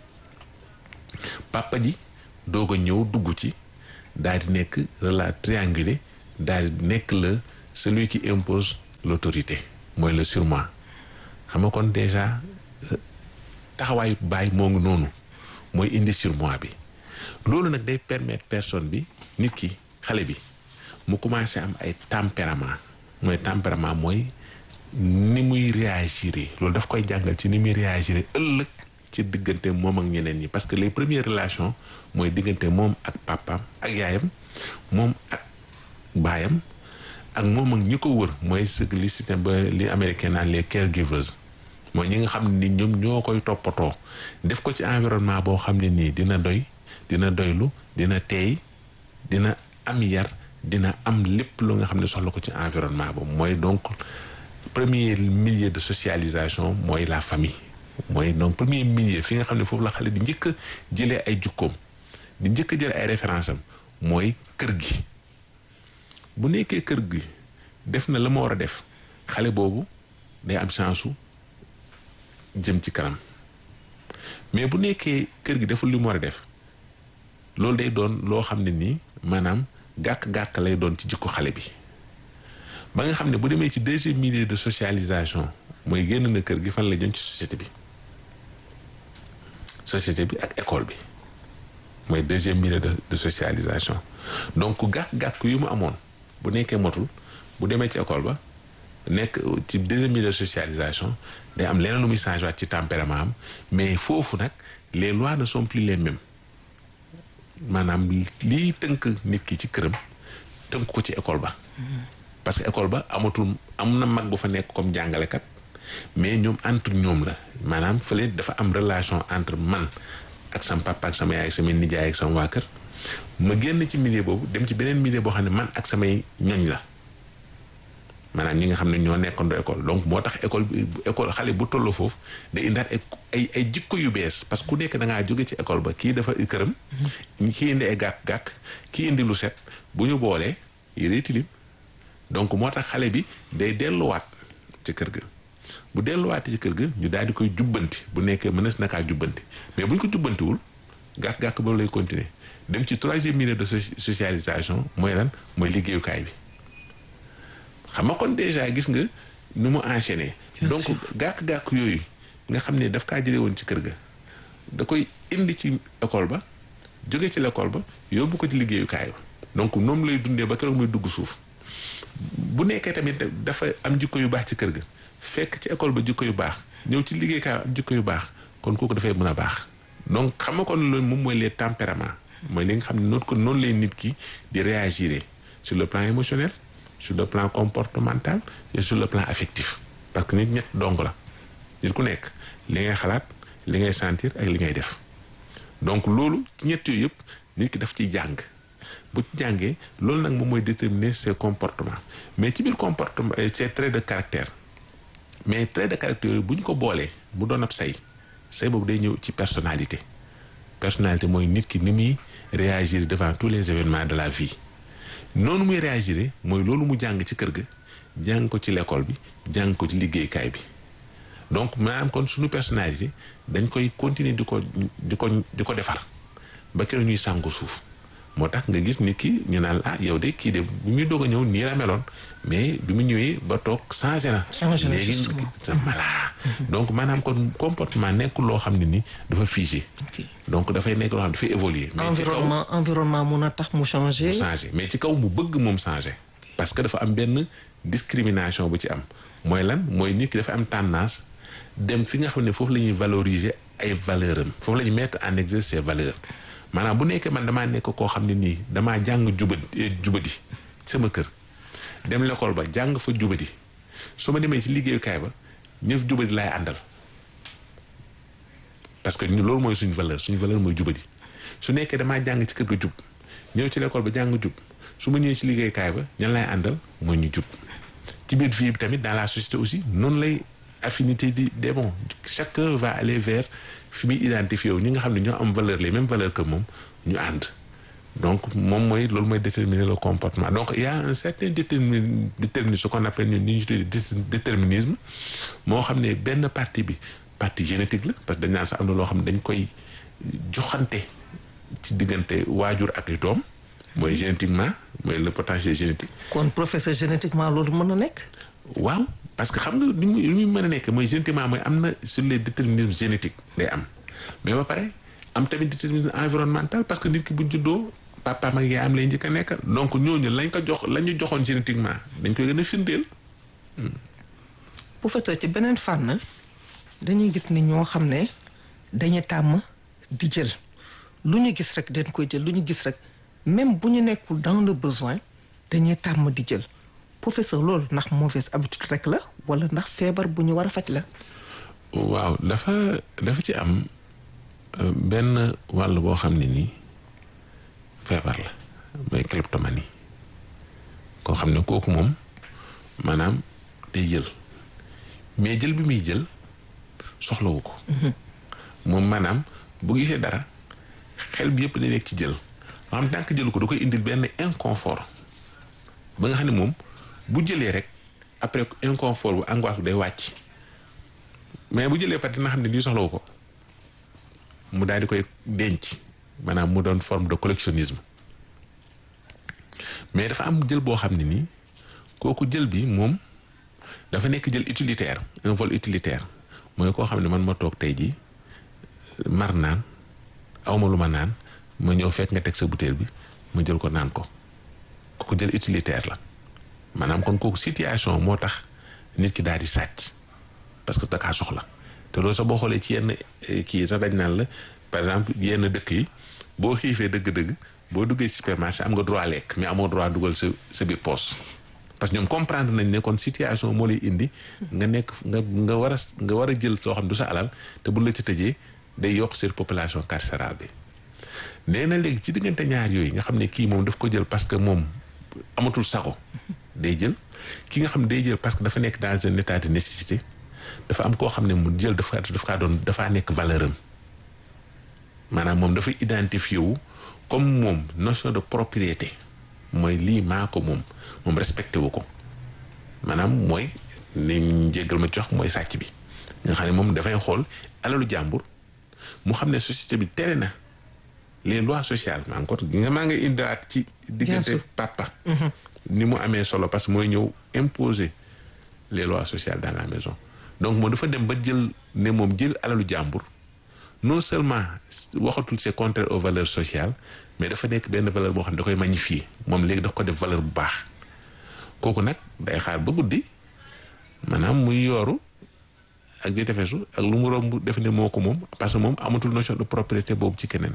papa ji doog a ñëw dugg ci daal di nekk rela triangulé daal di nekk la celui qui impose l'autorité mooy le surmoi xam nga kon déjà taxawaayu baay moo ngi noonu mooy indi surmoi bi loolu nag day permettre personne bi nit ki xale bi mu commencé am ay tempérament mooy tempérament mooy ni muy réagir loolu daf koy jàngal ci ni muy réagir ëllëg ci diggante moom ak ñeneen ñi parce que les premières relations mooy diggante moom ak papaam ak yaayam moom ak baayam ak moom ak ñi ko wër mooy ce que li système ba li américain naan les caregivers mooy ñi nga xam ne ni ñoom ñoo koy toppatoo def ko ci environnement boo xam ne nii dina doy dina doylu dina teey dina am yar dina am lépp lu nga xam ne soxla ko ci environnement boobu mooy donc premier milieu de socialisation mooy la famille mooy donc premier milieu fi nga xam ne foofu la xale di njëkk a jëlee ay jukkoom di njëkk a jëlee ay référence am mooy kër gi bu nekkee kër gi def na la ma war a def xale boobu day am chance su jëm ci kanam mais bu nekkee kër gi deful li mu war a def loolu day doon loo xam ne nii maanaam gàkk-gàkk lay doon ci jikko xale bi ba nga xam ne bu demee ci deuxième milieu de socialisation mooy génn na kër gi fan la jëm ci société bi société bi ak école bi mooy deuxième milieu de de socialisation donc gàkk-gàkk yu mu amoon bu nekkee motul bu demee ci école ba nekk ci deuxième milieu de socialisation day am leneen lu muy changé waat ci tempérament am mais foofu nag les lois ne sont plus les mêmes maanaam lii tënk nit ki ci këram tënk ko ci école ba parce que école ba amatul am na mag bu fa nekk comme jàngalekat mais ñoom entre ñoom la maanaam fële dafa am relation entre man ak sama papa ak sama yaay ak sama nijaay ak sama waa kër ma génn ci milieu boobu dem ci beneen milieu boo xam ne man ak samay ñoñ la maanaam ñi nga xam ne ñoo nekkandoo école donc moo tax école bi école xale bu tolloo foofu day indaat ay ay ay jikko yu bees parce que ku nekk da ngaa jóge ci école ba kii dafa këram. kii indi ay gàkk-gàkk kii indi lu set bu ñu boolee yére tilim donc moo tax xale bi day delluwaat ci kër ga. bu delluwaatee ci kër ga ñu daal di koy jubbanti bu nekkee mënees na kaa jubbanti mais bu ñu ko jubbantiwul gàkk-gàkk boobu lay continuer dem ci troisième milieu de socialisation mooy lan mooy liggéeyukaay bi. xam nga kon déjà gis nga nu mu enchaîné donc gàkk-gàkk yooyu nga xam ne daf kaa jëlee woon ci kër ga da koy indi ci école ba jóge ci l'école ba yóbbu ko ci liggéeyukaay ba donc noonu lay dundee ba keroog muy dugg suuf bu nekkee tamit dafa am jikko yu baax ci kër ga fekk ci école ba jikko yu baax ñëw ci liggéeyukaay am jikko yu baax kon kooku dafay mën a baax donc xam nga kon loolu moom mooy les tempéraments mooy li nga xam ne noonu ko noonu lay nit ki di réagir sur le plan émotionnel sur le plan comportemental et sur le plan affectif parce que nit ñett dong la nit ku nekk li ngay xalaat li ngay sentir ak li ngay def donc loolu ci ñett yooyu yëpp nit ki daf ciy jàng bu ci jàngee loolu nag moom mooy déterminer ses comportements mais ci biir comportement ses traits de caractère mais traits de caractère yooyu bu ñu ko boolee mu doon ab say say boobu day ñëw ci personnalité personnalité mooy nit ki ni muy réagir devant tous les événements de la vie noonu muy réagir mooy loolu mu jàng ci kër ga jàng ko ci l'école bi jàng ko ci liggéeykaay bi donc maanaam kon suñu personnalité dañ koy continuer di ko di ko di ko defar ba keroog ñuy sàngu suuf moo tax nga gis nit ki ñu naan ah yow de kii de bi muy doog a ñëw nii la meloon mais bi mu ñëwee ba toog changé na. changé na léegi voilà donc maanaam kon comportement nekkul loo xam ne ni dafa figé. donc dafay nekk loo xam ne dafay évoluer. mais ci kaw environnement environnement mun a tax mu changé. mu changé mais ci kaw mu bëgg moom changé. parce que dafa am benn discrimination bu ci am mooy lan mooy nit ki dafa am tendance dem fi nga xam ne foofu la ñuy valoriser ay valeurs am foofu la ñuy mettre en exergue ses valeurs. maanaam bu nekkee man damaa nekk koo xam ne nii damaa jàng jubadi jubadi sama kër dem l'école ba jàng fa jubadi su ma demee ci liggéeyukaay ba ñëf jubadi laay àndal parce que ñu loolu mooy suñu valeur suñu valeur mooy jubadi su nekkee damaa jàng ci kër ga jub ñëw ci l'école ba jàng jub su ma ñëwee ci liggéeyukaay ba ñan laay àndal mooy ñu jub ci biir vie bi tamit dans la société aussi noonu lay affinité di des bon chacun va aller vers fi muy identifié wu ñi nga xam ne ñoo am valeur les mêmes valeurs que moom ñu ànd donc moom mooy loolu mooy déterminer le comportement donc il y a un certain détermin déterminisme ce qu'on appelle ñun ñu tuddee déterminisme moo xam ne benn partie bi partie génétique la parce que dañ naan sax am na loo xam ne dañ koy joxante ci diggante waajur ak doom mooy génétiquement mooy le potentiel génétique kon professeur génétiquement loolu mën na nekk waaw parce que xam nga li muy li muy mën a nekk mooy génétiquement mooy am na sur les déterminismes génétiques day am mais ba pare am tamit déterminisme environnemental parce que nit ki buñ juddoo papa ak yaayam lay njëkk a nekk donc ñooñu lañ ko jox la ñu joxoon génétiquement dañ koy gën a firndeel. professeur ci beneen fànn dañuy gis ni ñoo xam ne dañu tàmm di jël lu ñu gis rek dañ koy jël lu ñu gis rek même bu ñu nekkul dans le besoin dañuy tàmm di jël professeur loolu ndax mauvaise habitude rek la wala ndax feebar bu ñu war a faj la. waaw dafa dafa ci am benn wàll boo xam ne nii feebar la mooy kleptomanie koo xam ne kooku moom maanaam day jël mais jël bi muy jël soxlawu ko. moom maanaam bu gisee dara xel bi yëpp day nekk ci jël loo xam tànk jëlu ko da koy indil benn inconfort ba nga xam ne moom bu jëlee rek après inconfort bu angoisse bu day wàcc mais bu jëlee pare dina xam ne lii soxlawu ko mu daal di koy denc maanaam mu doon forme de collectionnisme mais dafa am jël boo xam ne nii kooku jël bi moom dafa nekk jël utilitaire un vol utilitaire mooy koo xam ne man ma toog tey jii mar naan awma lu ma naan ma ñëw fekk nga teg sa butéel bi ma jël ko naan ko kooku jël utilitaire la maanaam kon kooku situation moo tax nit ki daal di sàcc parce que dakaa soxla te loolu sax boo xoolee ci yenn kii sax dañ naan la par exemple yenn dëkk yi boo xiifee dëgg-dëgg boo duggee supermarché am nga droit lekk mais amoo droit dugal sa sa biir poche parce que ñoom comprendre nañ ne kon situation moo lay indi nga nekk nga nga war a nga war a jël soo xam du sa alal te bu la ci tëjee day yokk surpopulation carcérale bi nee na léegi ci diggante ñaar yooyu nga xam ne kii moom daf ko jël parce que moom amatul sago day jël ki nga xam ne day jël parce que dafa nekk dans un état de nécessité dafa am koo xam ne mu jël dafa dafa kaa doon dafaa nekk valeur am maanaam moom dafa identifié wu comme moom notion de propriété mooy lii maa ko moom moom respecté wu ko maanaam mooy ni njéggal ma jox mooy sàcc bi nga xam ne moom dafay xool alalu jàmbur mu xam ne société bi tere na les lois sociales maa encore nga maa ngi indiwaat ci diggante papa ni mu amee solo parce que mooy ñëw imposer les lois sociales dans la maison donc moom dafa dem ba jël ne moom jël alalu jàmbur non seulement waxatul c'est contraire aux valeurs sociales mais dafa nekk benn valeur boo xam ne da koy magnifier moom léegi daf ko def valeur bu baax kooku nag day xaar ba guddi maanaam muy yooru ak di tefesu ak lu mu romb def ne moo ko moom parce que moom amatul notion de propriété boobu ci keneen.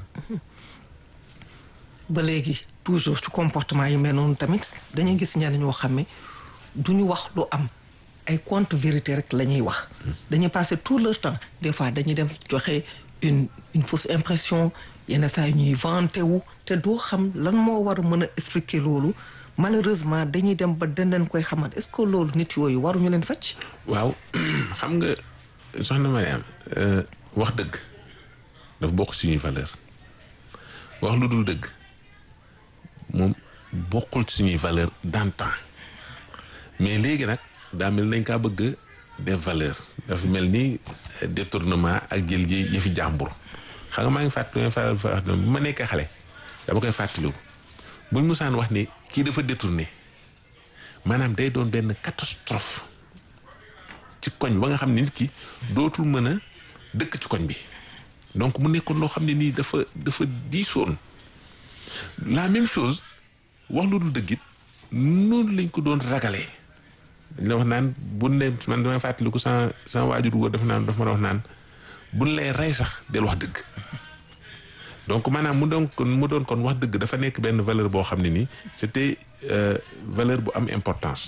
ba léegi toujours ci comportement yi mel noonu tamit dañuy gis ñenn ñoo xam ne du ñu wax lu am ay contre vérité rek la ñuy wax. dañuy passer tout leur temps des fois dañuy dem joxe une une fausse impression yenn saa yi ñuy vanté wu te doo xam lan moo war a mën a expliquer loolu malheureusement dañuy dem ba danañ koy xamal est-ce que loolu nit yooyu waruñu leen faj. waaw xam nga soxna Mariam wax dëgg daf bokk suñuy valeur wax lu dul dëgg moom bokkul suñuy valeur d'antan mais léegi nag daa mel nañ kaa bëgg des valeurs dafa mel ni détournement ak jël ji yëfi jàmbur xam nga maa ngi fàttali faral fa wax bu ma nekkee xale dama koy fàttaliku buñ musaan wax ni kii dafa détourné maanaam day doon benn catastrophe ci koñ ba nga xam ne nit ki dootul mën a dëkk ci koñ bi donc mu nekkoon loo xam ne nii dafa dafa diisoon la même chose wax lu dul dëggit noonu lañ ko doon ragalee dañ la wax naan buñ ne man damay fàttaliku sama sama waajur góor dafa naan dafa ma wax naan buñ lay rey sax del wax dëgg donc maanaam mu doon kon mu doon kon wax dëgg dafa nekk benn valeur boo xam ne nii c'était valeur bu am importance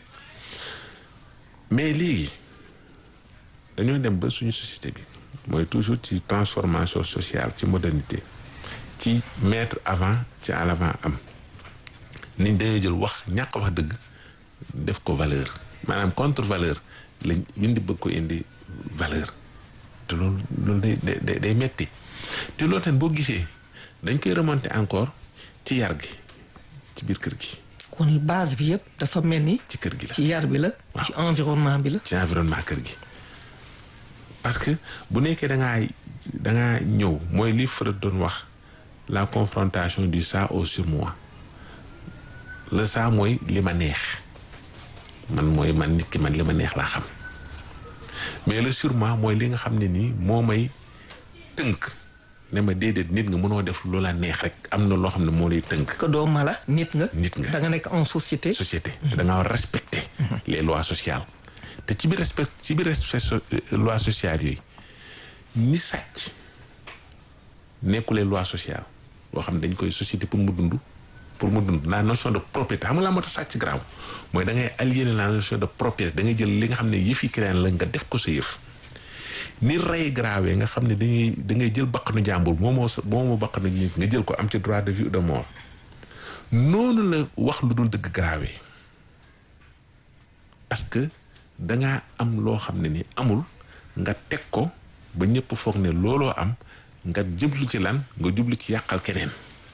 mais léegi dañoo dem ba suñu société bi mooy toujours ci transformation sociale ci modernité ci mettre avant ci à l'avant am niñ dañoo jël wax ñàkk wax dëgg def ko valeur maanaam contre valeur lañ indi bëgg ko indi valeur te loolu loolu day day day metti te loolu tamit boo gisee dañ koy remonter encore ci yar gi ci biir kër gi. kon base bi yëpp dafa mel ni. ci kër gi la ci yar bi la. ci environnement bi la. ci environnement kër gi parce que bu nekkee da ngaa da ngaa ñëw mooy li Freud doon wax la confrontation du ça au surmoi le ça mooy li ma neex man mooy man nit ki man li ma neex laa xam mais le surmoi mooy li nga xam ne nii moo may tënk ne ma déedéet nit nga mënoo def loola neex rek am na loo xam ne moo lay tënk que doo mala nit nga. nit nga da nga nekk en société. société te da nga war respecter les lois sociales te ci biir respect ci biir respect so- lois sociales yooyu ni sàcc nekkulee loi sociale boo xam ne dañ koy société pour mu dund pour mu dund la notion de propriété xam nga laa moo tax sàcc grave mooy da ngay aliéner la notion de propriété da ngay jël li nga xam ne yëf yi keneen la nga def ko sa yëf ni rey grave nga xam ne dañuy da ngay jël bakkanu jàmbur moomoo sa moomoo bakkanu nit nga jël ko am ci droit de vie ou de mort noonu la wax lu dul dëgg grave parce que dangaa am loo xam ne ni amul nga teg ko ba ñëpp foog ne looloo am nga jublu ci lan nga jublu ci yàqal keneen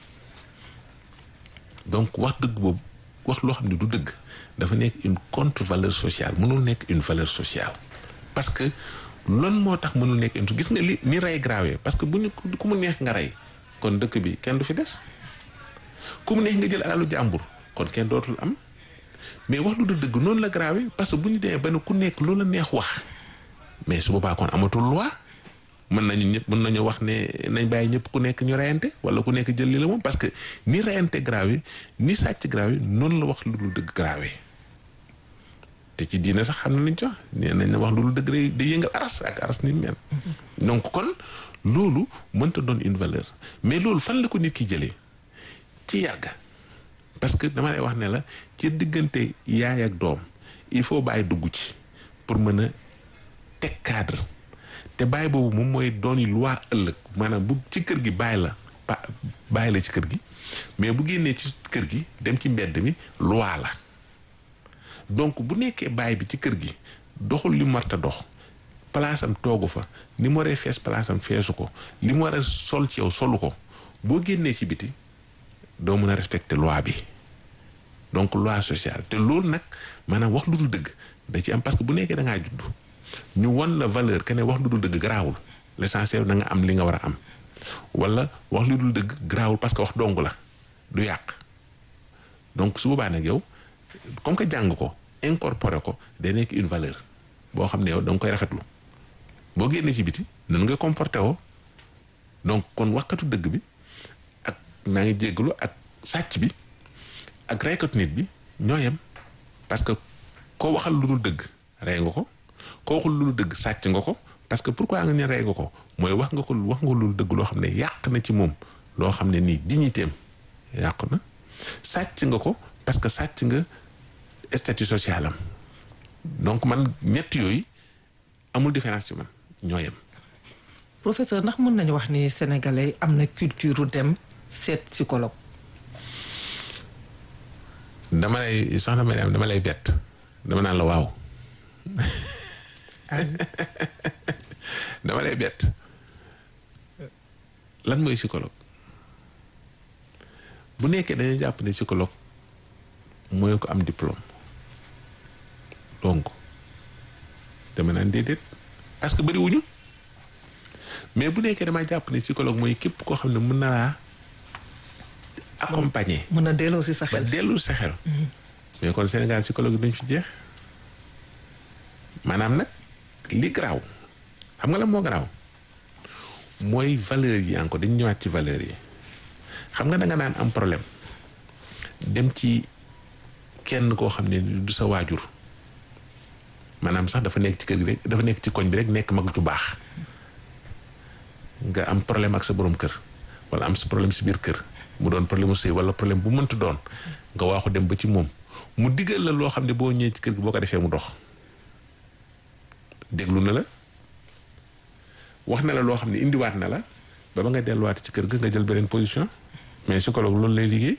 donc wax dëgg boobu wax loo xam ne du dëgg dafa nekk une contre valeur sociale mënul nekk une valeur sociale parce que loolu moo tax mënul nekk une gis nga li ni rey grave parce que bu ñu ku mu neex nga rey kon dëkk bi kenn du fi des ku mu neex nga jël alalu jàmbur kon kenn dootul am mais wax lu du dëgg noonu la grave parce que bu ñu demee ba ne ku nekk loolu la neex wax mais su boobaa kon amatul loi mën nañu ñëpp mën nañu wax ne nañ bàyyi ñëpp ku nekk ñu reyante wala ku nekk jël li la moom parce que ni reyante grave ni sàcc grave noonu la wax lu dul dëgg grave te ci diine sax xam na lañ ci wax nee nañ la wax lu dul dëgg day day yëngal aras ak aras ni mel donc kon loolu mënta doon une valeur mais loolu fan la ko nit ki jëlee ci yàgga parce que dama lay wax ne la ci diggante yaay ak doom il faut bàyyi dugg ci pour mën a teg cadre te bàyyi boobu moom mooy dooni loi ëllëg maanaam bu ci kër gi bàyyi la pa bàyyi la ci kër gi mais bu génnee ci kër gi dem ci mbedd mi loi la donc bu nekkee bàyyi bi ci kër gi doxul li mu war a dox palaasam toogu fa ni mu waree fees palaasam feesu ko li mu war a sol ci yow solu ko boo génnee ci biti doo mën a respecter loi bi donc loi sociale te loolu nag maanaam wax lu dul dëgg da ci am parce que bu nekkee da ngaa judd ñu won la valeur que ne wax lu dul dëgg garaawul l'essentiel da nga am li nga war a am wala wax lu dul dëgg garaawul parce que wax dong la du yàq donc su boobaa nag yow comme que jàng ko incorporé ko day nekk une valeur boo xam ne yow da nga koy rafetlu boo génnee ci biti nan nga comporté woo donc kon waxkatu dëgg bi ak maa ngi jéggalu ak sàcc bi ak reykatu nit bi ñoo yem parce que koo waxal lu dul dëgg rey nga ko koo waxul lu dul dëgg sàcc nga ko parce que pourquoi nga ne rey nga ko mooy wax nga ko wax nga lu dul dëgg loo xam ne yàq na ci moom loo xam ne nii dignitéem yàqu na sàcc nga ko parce que sàcc nga statut social am donc man ñett yooyu amul différence ci man ñoo yem professeur ndax mën nañu wax ni sénégalais am na culture dem seet psychologue. dama lay soxna Mariam dama lay bett dama naan la waaw dama lay bett lan mooy psychologue bu nekkee dañuy jàpp ne psychologue mooy ko am diplôme donc dama naan déedéet parce que bëriwuñu mais bu nekkee damay jàpp ne psychologue mooy képp koo xam ne mën na laa accompagner. mën a delloo si sa ba xel. dellu sa xel. mais kon Sénégal psychologue duñ fi jeex maanaam nag li garaaw xam nga la moo garaaw mooy valeur yi encore dañu ñëwaat ci valeur yi xam nga da nga naan am problème dem ci kenn koo xam ne du sa waajur maanaam sax dafa nekk ci kër gi rek dafa nekk ci koñ bi rek nekk mag ju baax nga am problème ak sa borom kër wala am sa problème si biir kër mu doon problème mu sëy wala problème bu mënti doon nga waaxu dem ba ci moom mu digal la loo xam ne boo ñëwee ci kër gi boo ko defee mu dox déglu na la wax na la loo xam ne indiwaat na la ba ba nga delluwaat ci kër ga nga jël beneen position mais psychologue loolu lay liggéey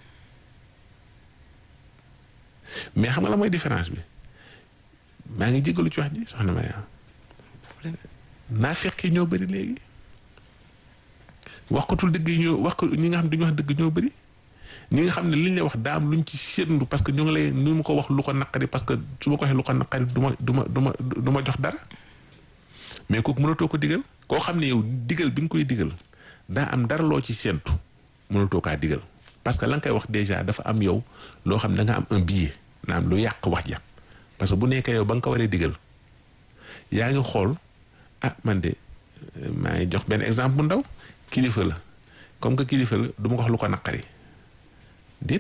mais xam nga la mooy différence bi maa ngi jégalu ci wax ji soxna Mariam naa fekkee ñoo bëri léegi waxkatul dëgg yi ñoo wax ko ñi nga xam ne duñu wax dëgg ñoo bëri ñi nga xam ne liñ lay wax daa am luñ ci séentu parce que ñu ngi lay nu mu ko wax lu ko naqari parce que su ma ko waxee lu ko naqari du ma du ma du ma du ma jox dara mais kooku mënatoo ko digal koo xam ne yow digal bi nga koy digal daa am dara loo ci séentu mënatoo kaa digal parce que la nga koy wax déjà dafa am yow loo xam ne da nga am un billet naam lu yàq wax ja parce que bu nekkee yow ba nga ko waree digal yaa ngi xool ah man de maa ngi jox benn exemple bu ndaw kilifa la comme que kilifa la du ma ko wax lu ko naqari déet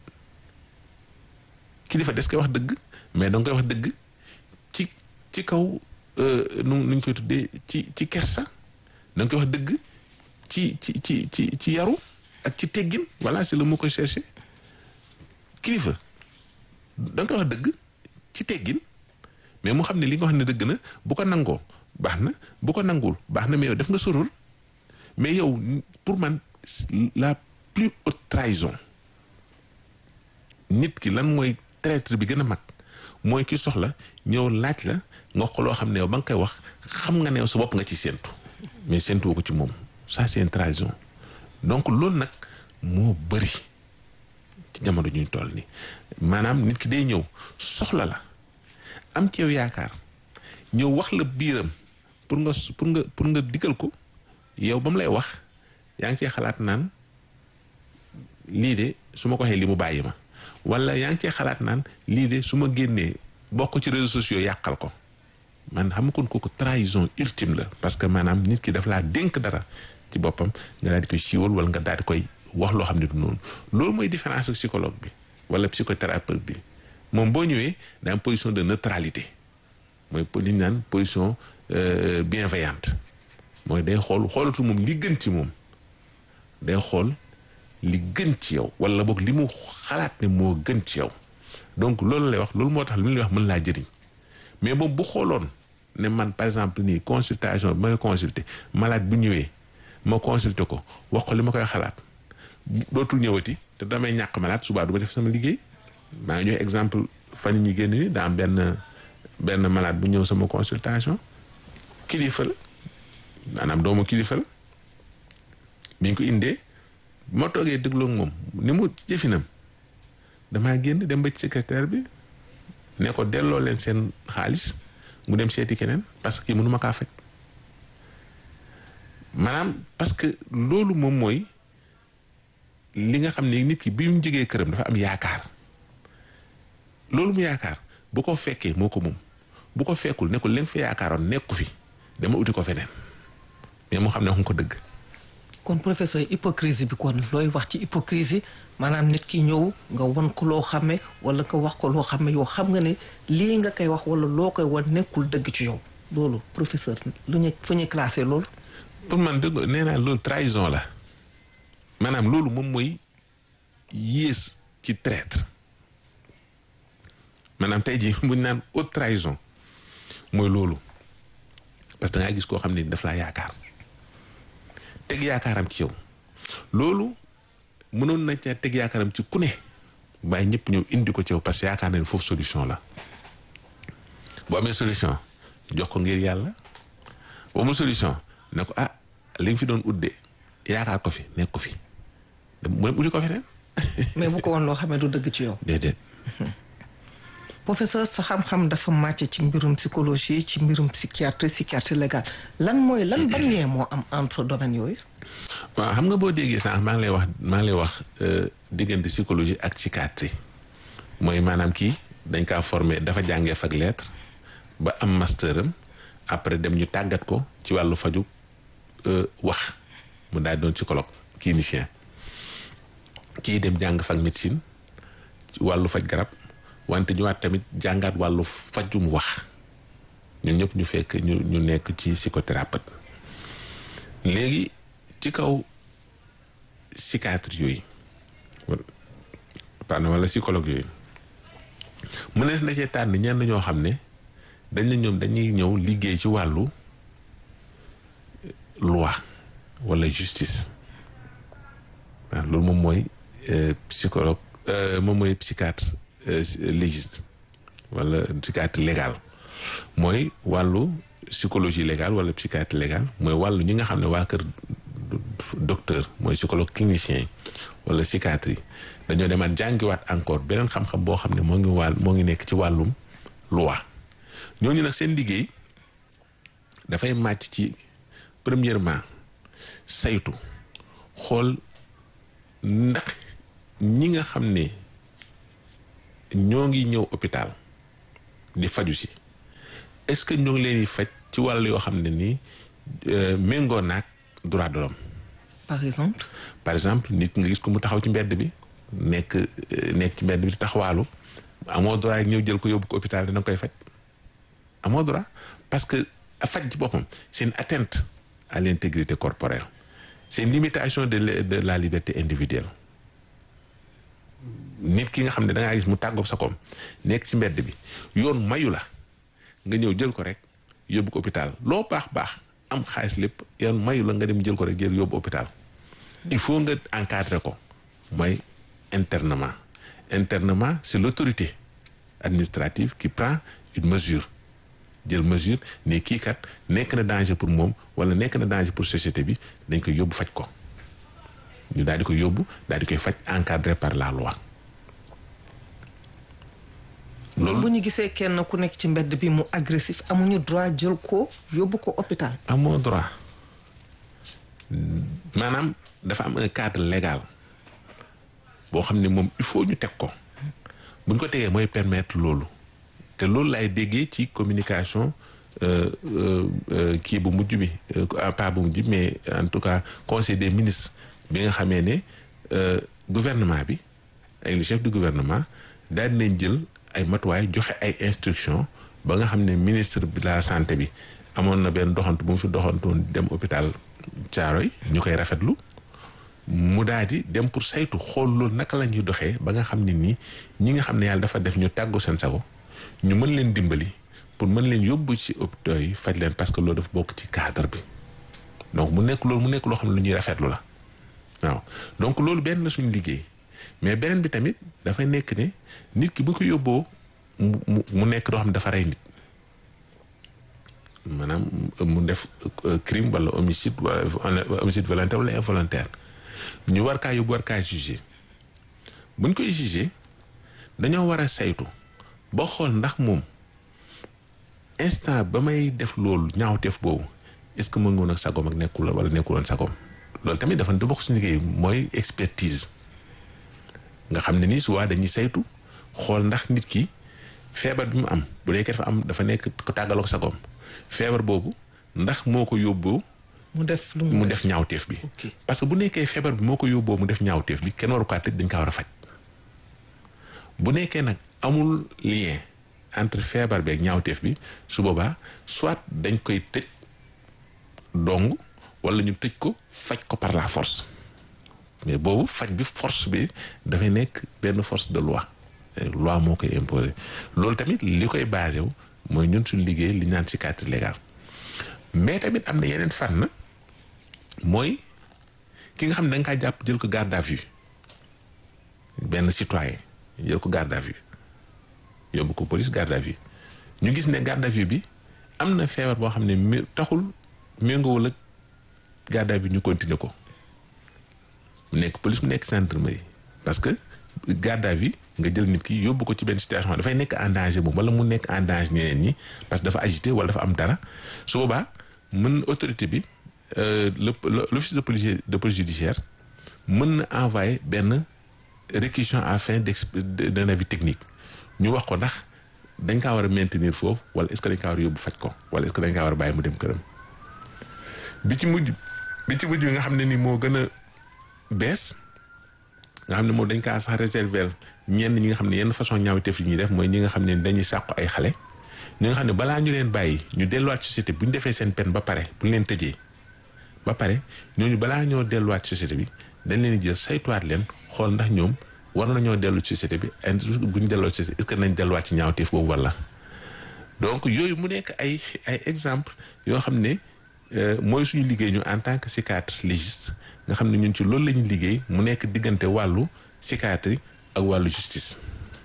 kilifa des koy wax dëgg mais danga koy wax dëgg ci ci kaw nu nu ñu koy tuddee ci ci kersa danga koy wax dëgg ci ci ci ci ci yaru ak ci teggin voilà c'est le mot que cherché kilifa danga koy wax dëgg ci teggin mais mu xam ne li nga wax ne dëgg na bu ko nangoo baax na bu ko nanguwul baax na mais yow def nga sorul mais yow pour man la plus haute trahison nit ki lan mooy traître bi gën a mag mooy ki soxla ñëw laaj la nga ko loo xam ne yow ba nga koy wax xam nga ne yow sa bopp nga ci séentu mais séentuwoo ko ci moom ça c'est une trahison donc loolu nag moo bëri ci jamono ñu toll ni maanaam nit ki day ñëw soxla la am ci yow yaakaar ñëw wax la biiram pour nga pour nga pour nga digal ko yow ba mu lay wax yaa ngi cee xalaat naan lii de su ma ko waxee li mu bàyyi ma wala yaa ngi cee xalaat naan lii de su ma génnee bokk ci réseaux sociaux yàqal ko man xam kon kooku trahison ultime la parce que maanaam nit ki daf laa dénk dara ci boppam nga daal di koy siiwal wala nga daal di koy wax loo xam ne du noonu loolu mooy différence ak psychologue bi wala psychothérapeute bi moom boo ñëwee daa am position de neutralité mooy li ñu naan position bienveillante mooy day xool xoolatu moom li gën ci moom day xool li gën ci yow wala boog li mu xalaat ne moo gën ci yow donc loolu lay wax loolu moo tax li mu lay wax mën laa jëriñ mais boobu bu xooloon ne man par exemple nii consultation bi may consulter malade bu ñëwee ma consulter ko wax ko li ma koy xalaat dootul ñëwati te damay ñàkk malade subaa du ma def sama liggéey maa ngi joxe exemple fan ñu génn ni daa am benn benn malade bu ñëw sama consultation kilifa la maanaam doomu kilifa la bi ñu ko indee ma toogee déglu moom ni mu jëfinam damaa génn dem ba ci secrétaire bi ne ko delloo leen seen xaalis mu dem seeti keneen parce que kii mënu ma kaa faj maanaam parce que loolu moom mooy li nga xam ne nit ki bi mu jógee këram dafa am yaakaar loolu mu yaakaar bu ko fekkee moo ko moom bu ko fekkul ne ko li nga fa yaakaaroon nekku fi dama uti ko feneen mais moo xam ne wax nga ko dëgg. kon professeur hypocrisie bi kon looy wax ci hypocrisie maanaam nit ki ñëw nga won ko loo xame wala nga wax ko loo xame yow xam nga ne lii nga koy wax wala loo koy wan nekkul dëgg ci yow loolu professeur lu ñu fu ñuy classé loolu. pour man dëgg nee naa loolu trahison la maanaam loolu moom mooy yées ci traître maanaam tey jii bu ñu naan haute trahison mooy loolu parce que da ngaa gis koo xam ne daf laa yaakaar teg yaakaaram ci yow loolu mënoon na ca teg yaakaaram ci ku ne waaye ñëpp ñëw indi ko ci yow parce que yaakaar na ne foofu solution la bu amee solution jox ko ngir yàlla bu amul solution ne ko ah li nga fi doon udde yaakaar ko fi nekk ko fi mu dem uddi ko feneen mais bu ko woon loo xam ne du dëgg ci yow. déedéet. professeur sa xam-xam dafa màcc ci mbirum psychologie ci mbirum psychiatrie psychiatrie légal lan mooy lan ban lien moo am entre domaine yooyu. waaw xam nga boo déggee sànq maa ngi lay wax maa ngi lay wax diggante psychologie ak psychiatrie mooy maanaam kii dañ kaa formé dafa jàngee fag lettre ba am master am après dem ñu tàggat ko ci wàllu faju wax mu daal doon psychologue clinicien kii dem jàng fag médecine ci wàllu faj garab. wante ñëwaat tamit jàngaat wàllu fajum wax ñun ñëpp ñu fekk ñu ñu nekk ci psychothérapeute léegi ci kaw psychiatre yooyu pardon wala psychologue yooyu mënees na cee tànn ñenn ñoo xam ne dañ ne ñoom dañuy ñëw liggéey ci wàllu loi wala justice waaw loolu moom mooy psychologue moom mooy psychiatre légiste wala psychiatre légal mooy wàllu psychologie légale wala psychiatre légal mooy wàllu ñi nga xam ne waa kër docteur mooy psychologue clinicien yi wala psychiatre yi dañoo demaat jàngiwaat encore beneen xam-xam boo xam ne moo ngi wàll moo ngi nekk ci wàllum loi ñooñu nag seen liggéey dafay màcc ci premièrement saytu xool ndax ñi nga xam ne ñoo ngi ñëw hôpital di faju si est-ce que ñoo ngi leen di faj ci wàll yoo xam ne nii méngoo naag droit de l'homme par exemple. par exemple nit nga gis ko mu taxaw ci mbedd bi nekk nekk ci mbedd bi di taxawaalu amoo droit ñëw jël ko yóbbu ko hôpital dina koy faj amoo droit parce que faj ci boppam c'est une atteinte à l'intégrité corporelle c'est une limitation de de la liberté individuelle nit ki nga xam ne da ngaa gis mu tàggoog sa koom nekk ci mbedd bi yoon mayu la nga ñëw jël ko rek yóbbu ko hôpital loo baax baax am xaalis lépp yoon mayu la nga dem jël ko rek jël yóbbu hôpital il faut nga encadrer ko mooy internement internement c'est l'autorité administrative qui prend une mesure jël mesure ne kii kat nekk na danger pour moom wala nekk na danger pour société bi dañ koy yóbbu faj ko ñu daal di koy yóbbu daal di koy faj encadré par la loi loolu bu ñu gisee kenn ku nekk ci mbedd bi mu agressif amuñu droit jël ko yóbbu ko hôpital. amoo droit maanaam dafa am un cadre légal boo xam ne moom il faut ñu teg ko bu ñu ko tegee mooy permettre loolu te loolu laay déggee ci communication kii bu mujj bi pas bu mujj mais en tout cas conseil des ministres bi nga xamee ne gouvernement bi ak le chef du gouvernement daal dinañ jël ay matuwaay joxe ay instructions ba nga xam ne ministre de la santé bi amoon na benn doxantu bu mu fi doxantoon dem hôpital Thiaroye ñu koy rafetlu mu daal di dem pour saytu xool loolu naka la ñuy doxee ba nga xam ne nii ñi nga xam ne yàlla dafa def ñu tàggu seen sago ñu mën leen dimbali pour mën leen yóbbu ci hôpitaux yi faj leen parce que loolu dafa bokk ci cadre bi donc mu nekk loolu mu nekk loo xam ne lu ñuy rafetlu la waaw donc loolu benn la suñu liggéey mais beneen bi tamit dafay nekk ne nit ki bu ko yóbboo mu mu nekk loo xam ne dafa rey nit maanaam mu def crime wala homicide wala homicide volontaire wala involontaire ñu war kaa yóbbu war kaa jugé buñ koy jugé dañoo war a saytu ba xool ndax moom instant ba may def loolu ñaawteef boobu est-ce que mu ngi woon ak sagoom ak nekkul wala nekkuloon sagoom loolu tamit dafa da bokk suñu liggéey mooy expertise nga xam ne nii souvent dañuy saytu xool ndax nit ki feebar bi mu am bu dee dafa am dafa nekk ko tàggaloo ko sagoom feebar boobu ndax moo ko yóbboo mu def lu mu def ñaawteef bi parce que bu nekkee feebar bi moo ko yóbboo mu def ñaawteef bi kenn waru kaa tëj dañ kaa war a faj bu nekkee nag amul lien entre feebar bi ak ñaawteef bi su boobaa soit dañ koy tëj dong wala ñu tëj ko faj ko par la force mais boobu faj bi force bi dafay nekk benn force de loi loi moo koy imposer loolu tamit li koy basé wu mooy ñun suñu liggéey li ñu naan psychiatrie légale mais tamit am na yeneen fànn mooy ki nga xam ne da nga kaa jàpp jël ko garde à vue benn citoyen jël ko garde à vue yóbbu ko police garde à vue ñu gis ne garde à vue bi am na feebar boo xam ne mi taxul méngoowul ak garde à vue ñu continuer ko mu nekk police mu nekk gendarmerie parce que garde à vue nga jël nit ki yóbbu ko ci benn situation dafay nekk en danger moom wala mu nekk en danger ñeneen ñi parce que dafa agité wala dafa am dara su boobaa mën autorité bi le l'office de police de police judiciaire mën na envoyer benn réquisition à fin d'un avis technique ñu wax ko ndax dañ kaa war a maintenir foofu wala est-ce que dañ kaa war a yóbbu faj ko wala est-ce que dañ kaa war a bàyyi mu dem këram bi ci mujj bi ci mujj nga xam ne ni moo gën a bees nga xam ne moom dañ kaa sax réserver ñenn ñi nga xam ne yenn façon ñaawteef yi ñuy def mooy ñi nga xam ne dañuy sàqu ay xale ñi nga xam ne balaa ñu leen bàyyi ñu delluwaat société bu ñu defee seen peine ba pare bu ñu leen tëjee ba pare ñooñu balaa ñoo delluwaat société bi dañ leen jël saytuwaat leen xool ndax ñoom war nañoo dellu ci société bi bu ñu delloo société est-ce que nañ delluwaat ci ñaawteef boobu walla donc yooyu mu nekk ay ay exemple yoo xam ne mooy suñu liggéey ñu en tant que psychiatre légiste nga xam ne ñun ci loolu la ñuy liggéey mu nekk diggante wàllu psychiatrie ak wàllu justice.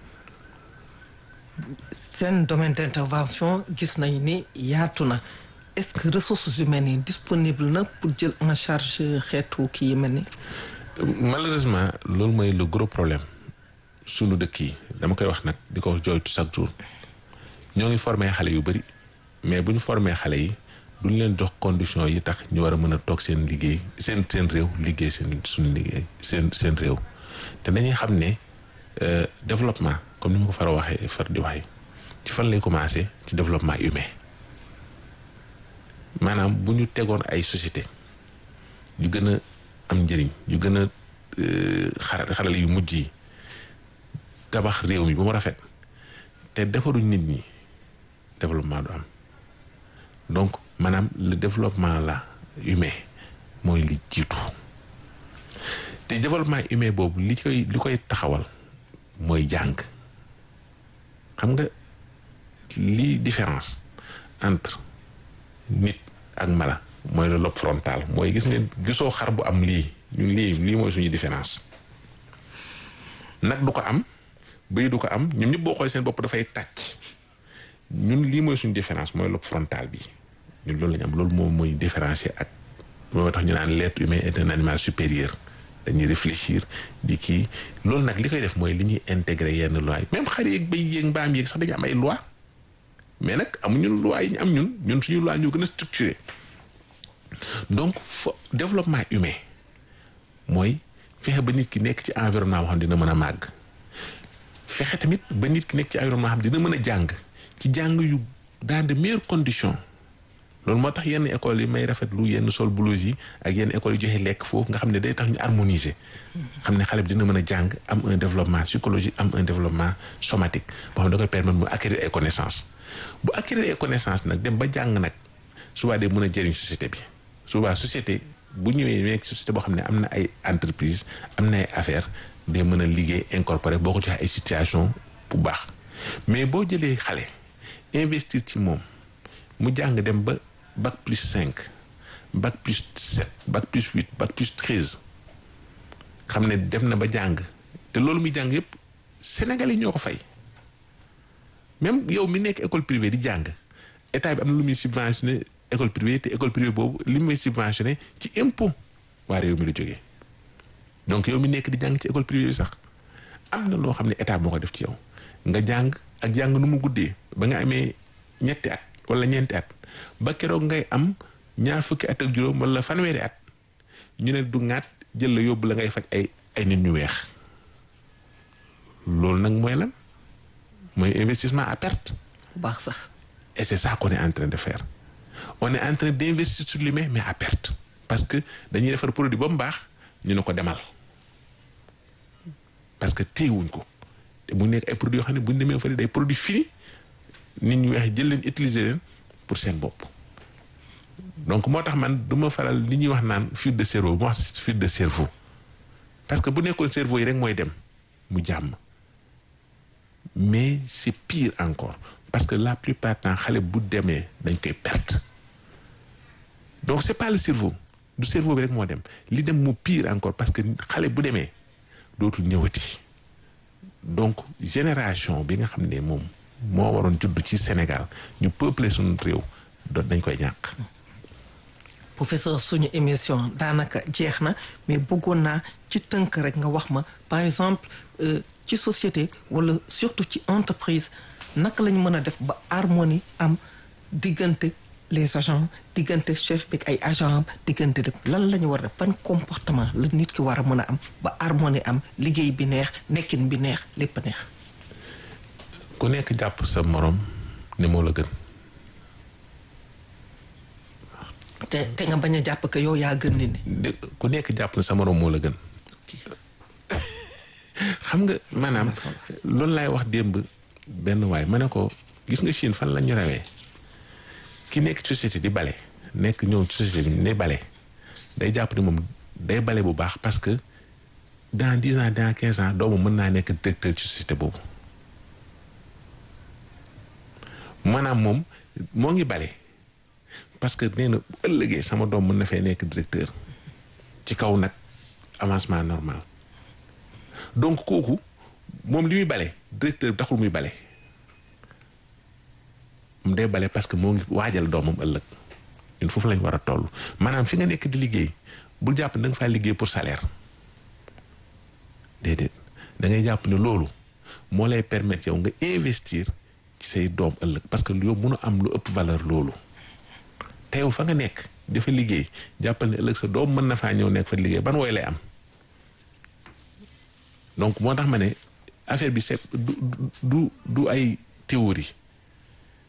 seen domaine d'intervention gis nañ ni yaatu na est-ce que ressources humaines yi disponible na pour jël en charge xeetu kii yi mel ni. malheureusement loolu mooy le gros problème sunu dëkk yi dama koy wax nag di ko jooytu chaque jour ñoo ngi formé xale yu bari mais bu ñu formé xale yi duñ leen jox condition yi tax ñu war a mën a toog seen liggéey seen seen réew liggéey seen suñu liggéey seen seen réew te dañuy xam ne développement comme ni ma ko far a waxee far di waxee ci fan lay commencé ci développement humain maanaam bu ñu tegoon ay société yu gën a am njëriñ yu gën a xara xarale yu mujj yi tabax réew mi ba mu rafet te defaruñ nit ñi développement du am donc maanaam le développement la humain mooy li jiitu te développement humain boobu li koy li koy taxawal mooy jàng xam nga lii différence entre nit ak mala mooy le lobe frontal mooy gis ngeen gisoo xar bu am lii ñun lii lii mooy suñu différence nag du ko am bëy du ko am ñoom ñëpp boo xoolee seen bopp dafay tàcc ñun lii mooy suñu différence mooy lobe frontal bi ñun loolu lañu am loolu moom mooy différencier ak moo tax ñu naan l'être humain est un animal supérieur dañuy réfléchir di kii loolu nag li koy def mooy li ñuy intégrer yenn loi yi même xar yeeg béy yeeg mbaam yeeg sax dañu am ay loi mais nag amuñu loi yi ñu am ñun ñun suñu loi ñoo gën a structuré donc fo développement humain mooy fexe ba nit ki nekk ci environnement boo xam dina mën a màgg fexe tamit ba nit ki nekk ci environnement xam dina mën a jàng ci jàng yu dans de meilleures conditions loolu moo tax yenn écoles yi may rafetlu yenn sol blouse yi ak yenn écoles yi joxe lekk foofu nga xam ne day tax ñu harmoniser xam ne xale bi dina mën a jàng am un développement psychologique am un développement somatique boo xam ne da koy permettre mu acquérir ay connaissances bu acquérir ay connaissances nag dem ba jàng nag souvent day mën a jëriñ société bi souvent société bu ñëwee nekk société boo xam ne am na ay entreprise am na ay affaires day mën a liggéey incorporé boo ko joxee ay situation bu baax mais boo jëlee xale investir ci moom mu jàng dem ba bac plus cinq bac plus sept bac plus huit bac plus treize xam ne dem na ba jàng te loolu muy jàng yëpp Sénégal yi ñoo ko fay même yow mi nekk école privée di jàng état bi am na lu muy subventionné école privée te école privée boobu li muy subventionné ci impôt waa réew mi la jógee donc yow mi nekk di jàng ci école privée bi sax am na loo xam ne état moo ko def ci yow nga jàng ak jàng nu mu guddee ba nga amee ñetti at wala ñeenti at ba keroog ngay am ñaar fukki at ak juróom wala fanweeri at ñu ne du ŋaat jël la yóbbu la ngay faj ay ay nit ñu weex loolu nag mooy lan mooy investissement à perte. bu baax sax. et c'est ça qu'on est en train de faire on est en train d'investir sur l'humain mais à perte parce que dañuy defar produit ba mu baax ñu ne ko demal parce que téyewuñ ko te mu nekk ay produits yoo xam ne bu ñu demee fa day produit fini nit ñu weex jël leen utiliser leen pour seen bopp donc moo tax man du ma faral li ñuy wax naan fuite de cerveau mu wax fuite de cerveau parce que bu nekkoon cerveau yi rek mooy dem mu jàmm mais c'est pire encore parce que la plupart temps xale bu demee dañ koy perte donc c'est pas le cerveau du cerveau bi rek moo dem li dem mu pire encore parce que xale bu demee dootul ñëwati donc génération bi nga xam ne moom moo waroon judd ci Sénégal ñu peuplé suñu réew doon dañ koy ñàkk. professeur suñu émission daanaka jeex na mais bëggoon naa ci tënk rek nga wax ma par exemple ci société wala surtout ci entreprise naka lañu mën a def ba harmonie am diggante les agents diggante chef bi ay agent am diggante def lan la ñu war a def ban comportement la nit ki war a mën a am ba harmonie am liggéey bi neex nekkin bi neex lépp neex. ku nekk jàpp sa morom ne moo la gën. te te nga bañ a jàpp que yow yaa gën nit ñi. ku nekk jàpp na sa morom moo la gën. xam nga maanaam loolu laay wax démb benn waay ma ne ko gis nga Chine fan la ñu rawee ki nekk société di bale nekk ñëw société bi ne bale day jàpp ni moom day bale bu baax parce que dans dix ans dans quinze ans doomu mën naa nekk directeur ci société boobu maanaam moom moo ngi bale parce que nee na bu ëllëgee sama doom mën na fay nekk directeur ci kaw nag avancement normal donc kooku moom li muy bale directeur bi taxul muy bale mu day bale parce que moo ngi waajal doomam ëllëg ñun foofu lañ war a toll maanaam fi nga nekk di liggéey bul jàpp ne da nga faa liggéey pour salaire déedéet da ngay jàpp ne loolu moo lay permettre yow nga investir ci say doom ëllëg parce que yow mënu am lu ëpp valeur loolu te yow fa nga nekk dafa liggéey jàppal ne ëllëg sa doom mën na faa ñëw nekk fa liggéey ban wooy lay am donc moo tax ma ne affaire bi c'est du du du ay théorie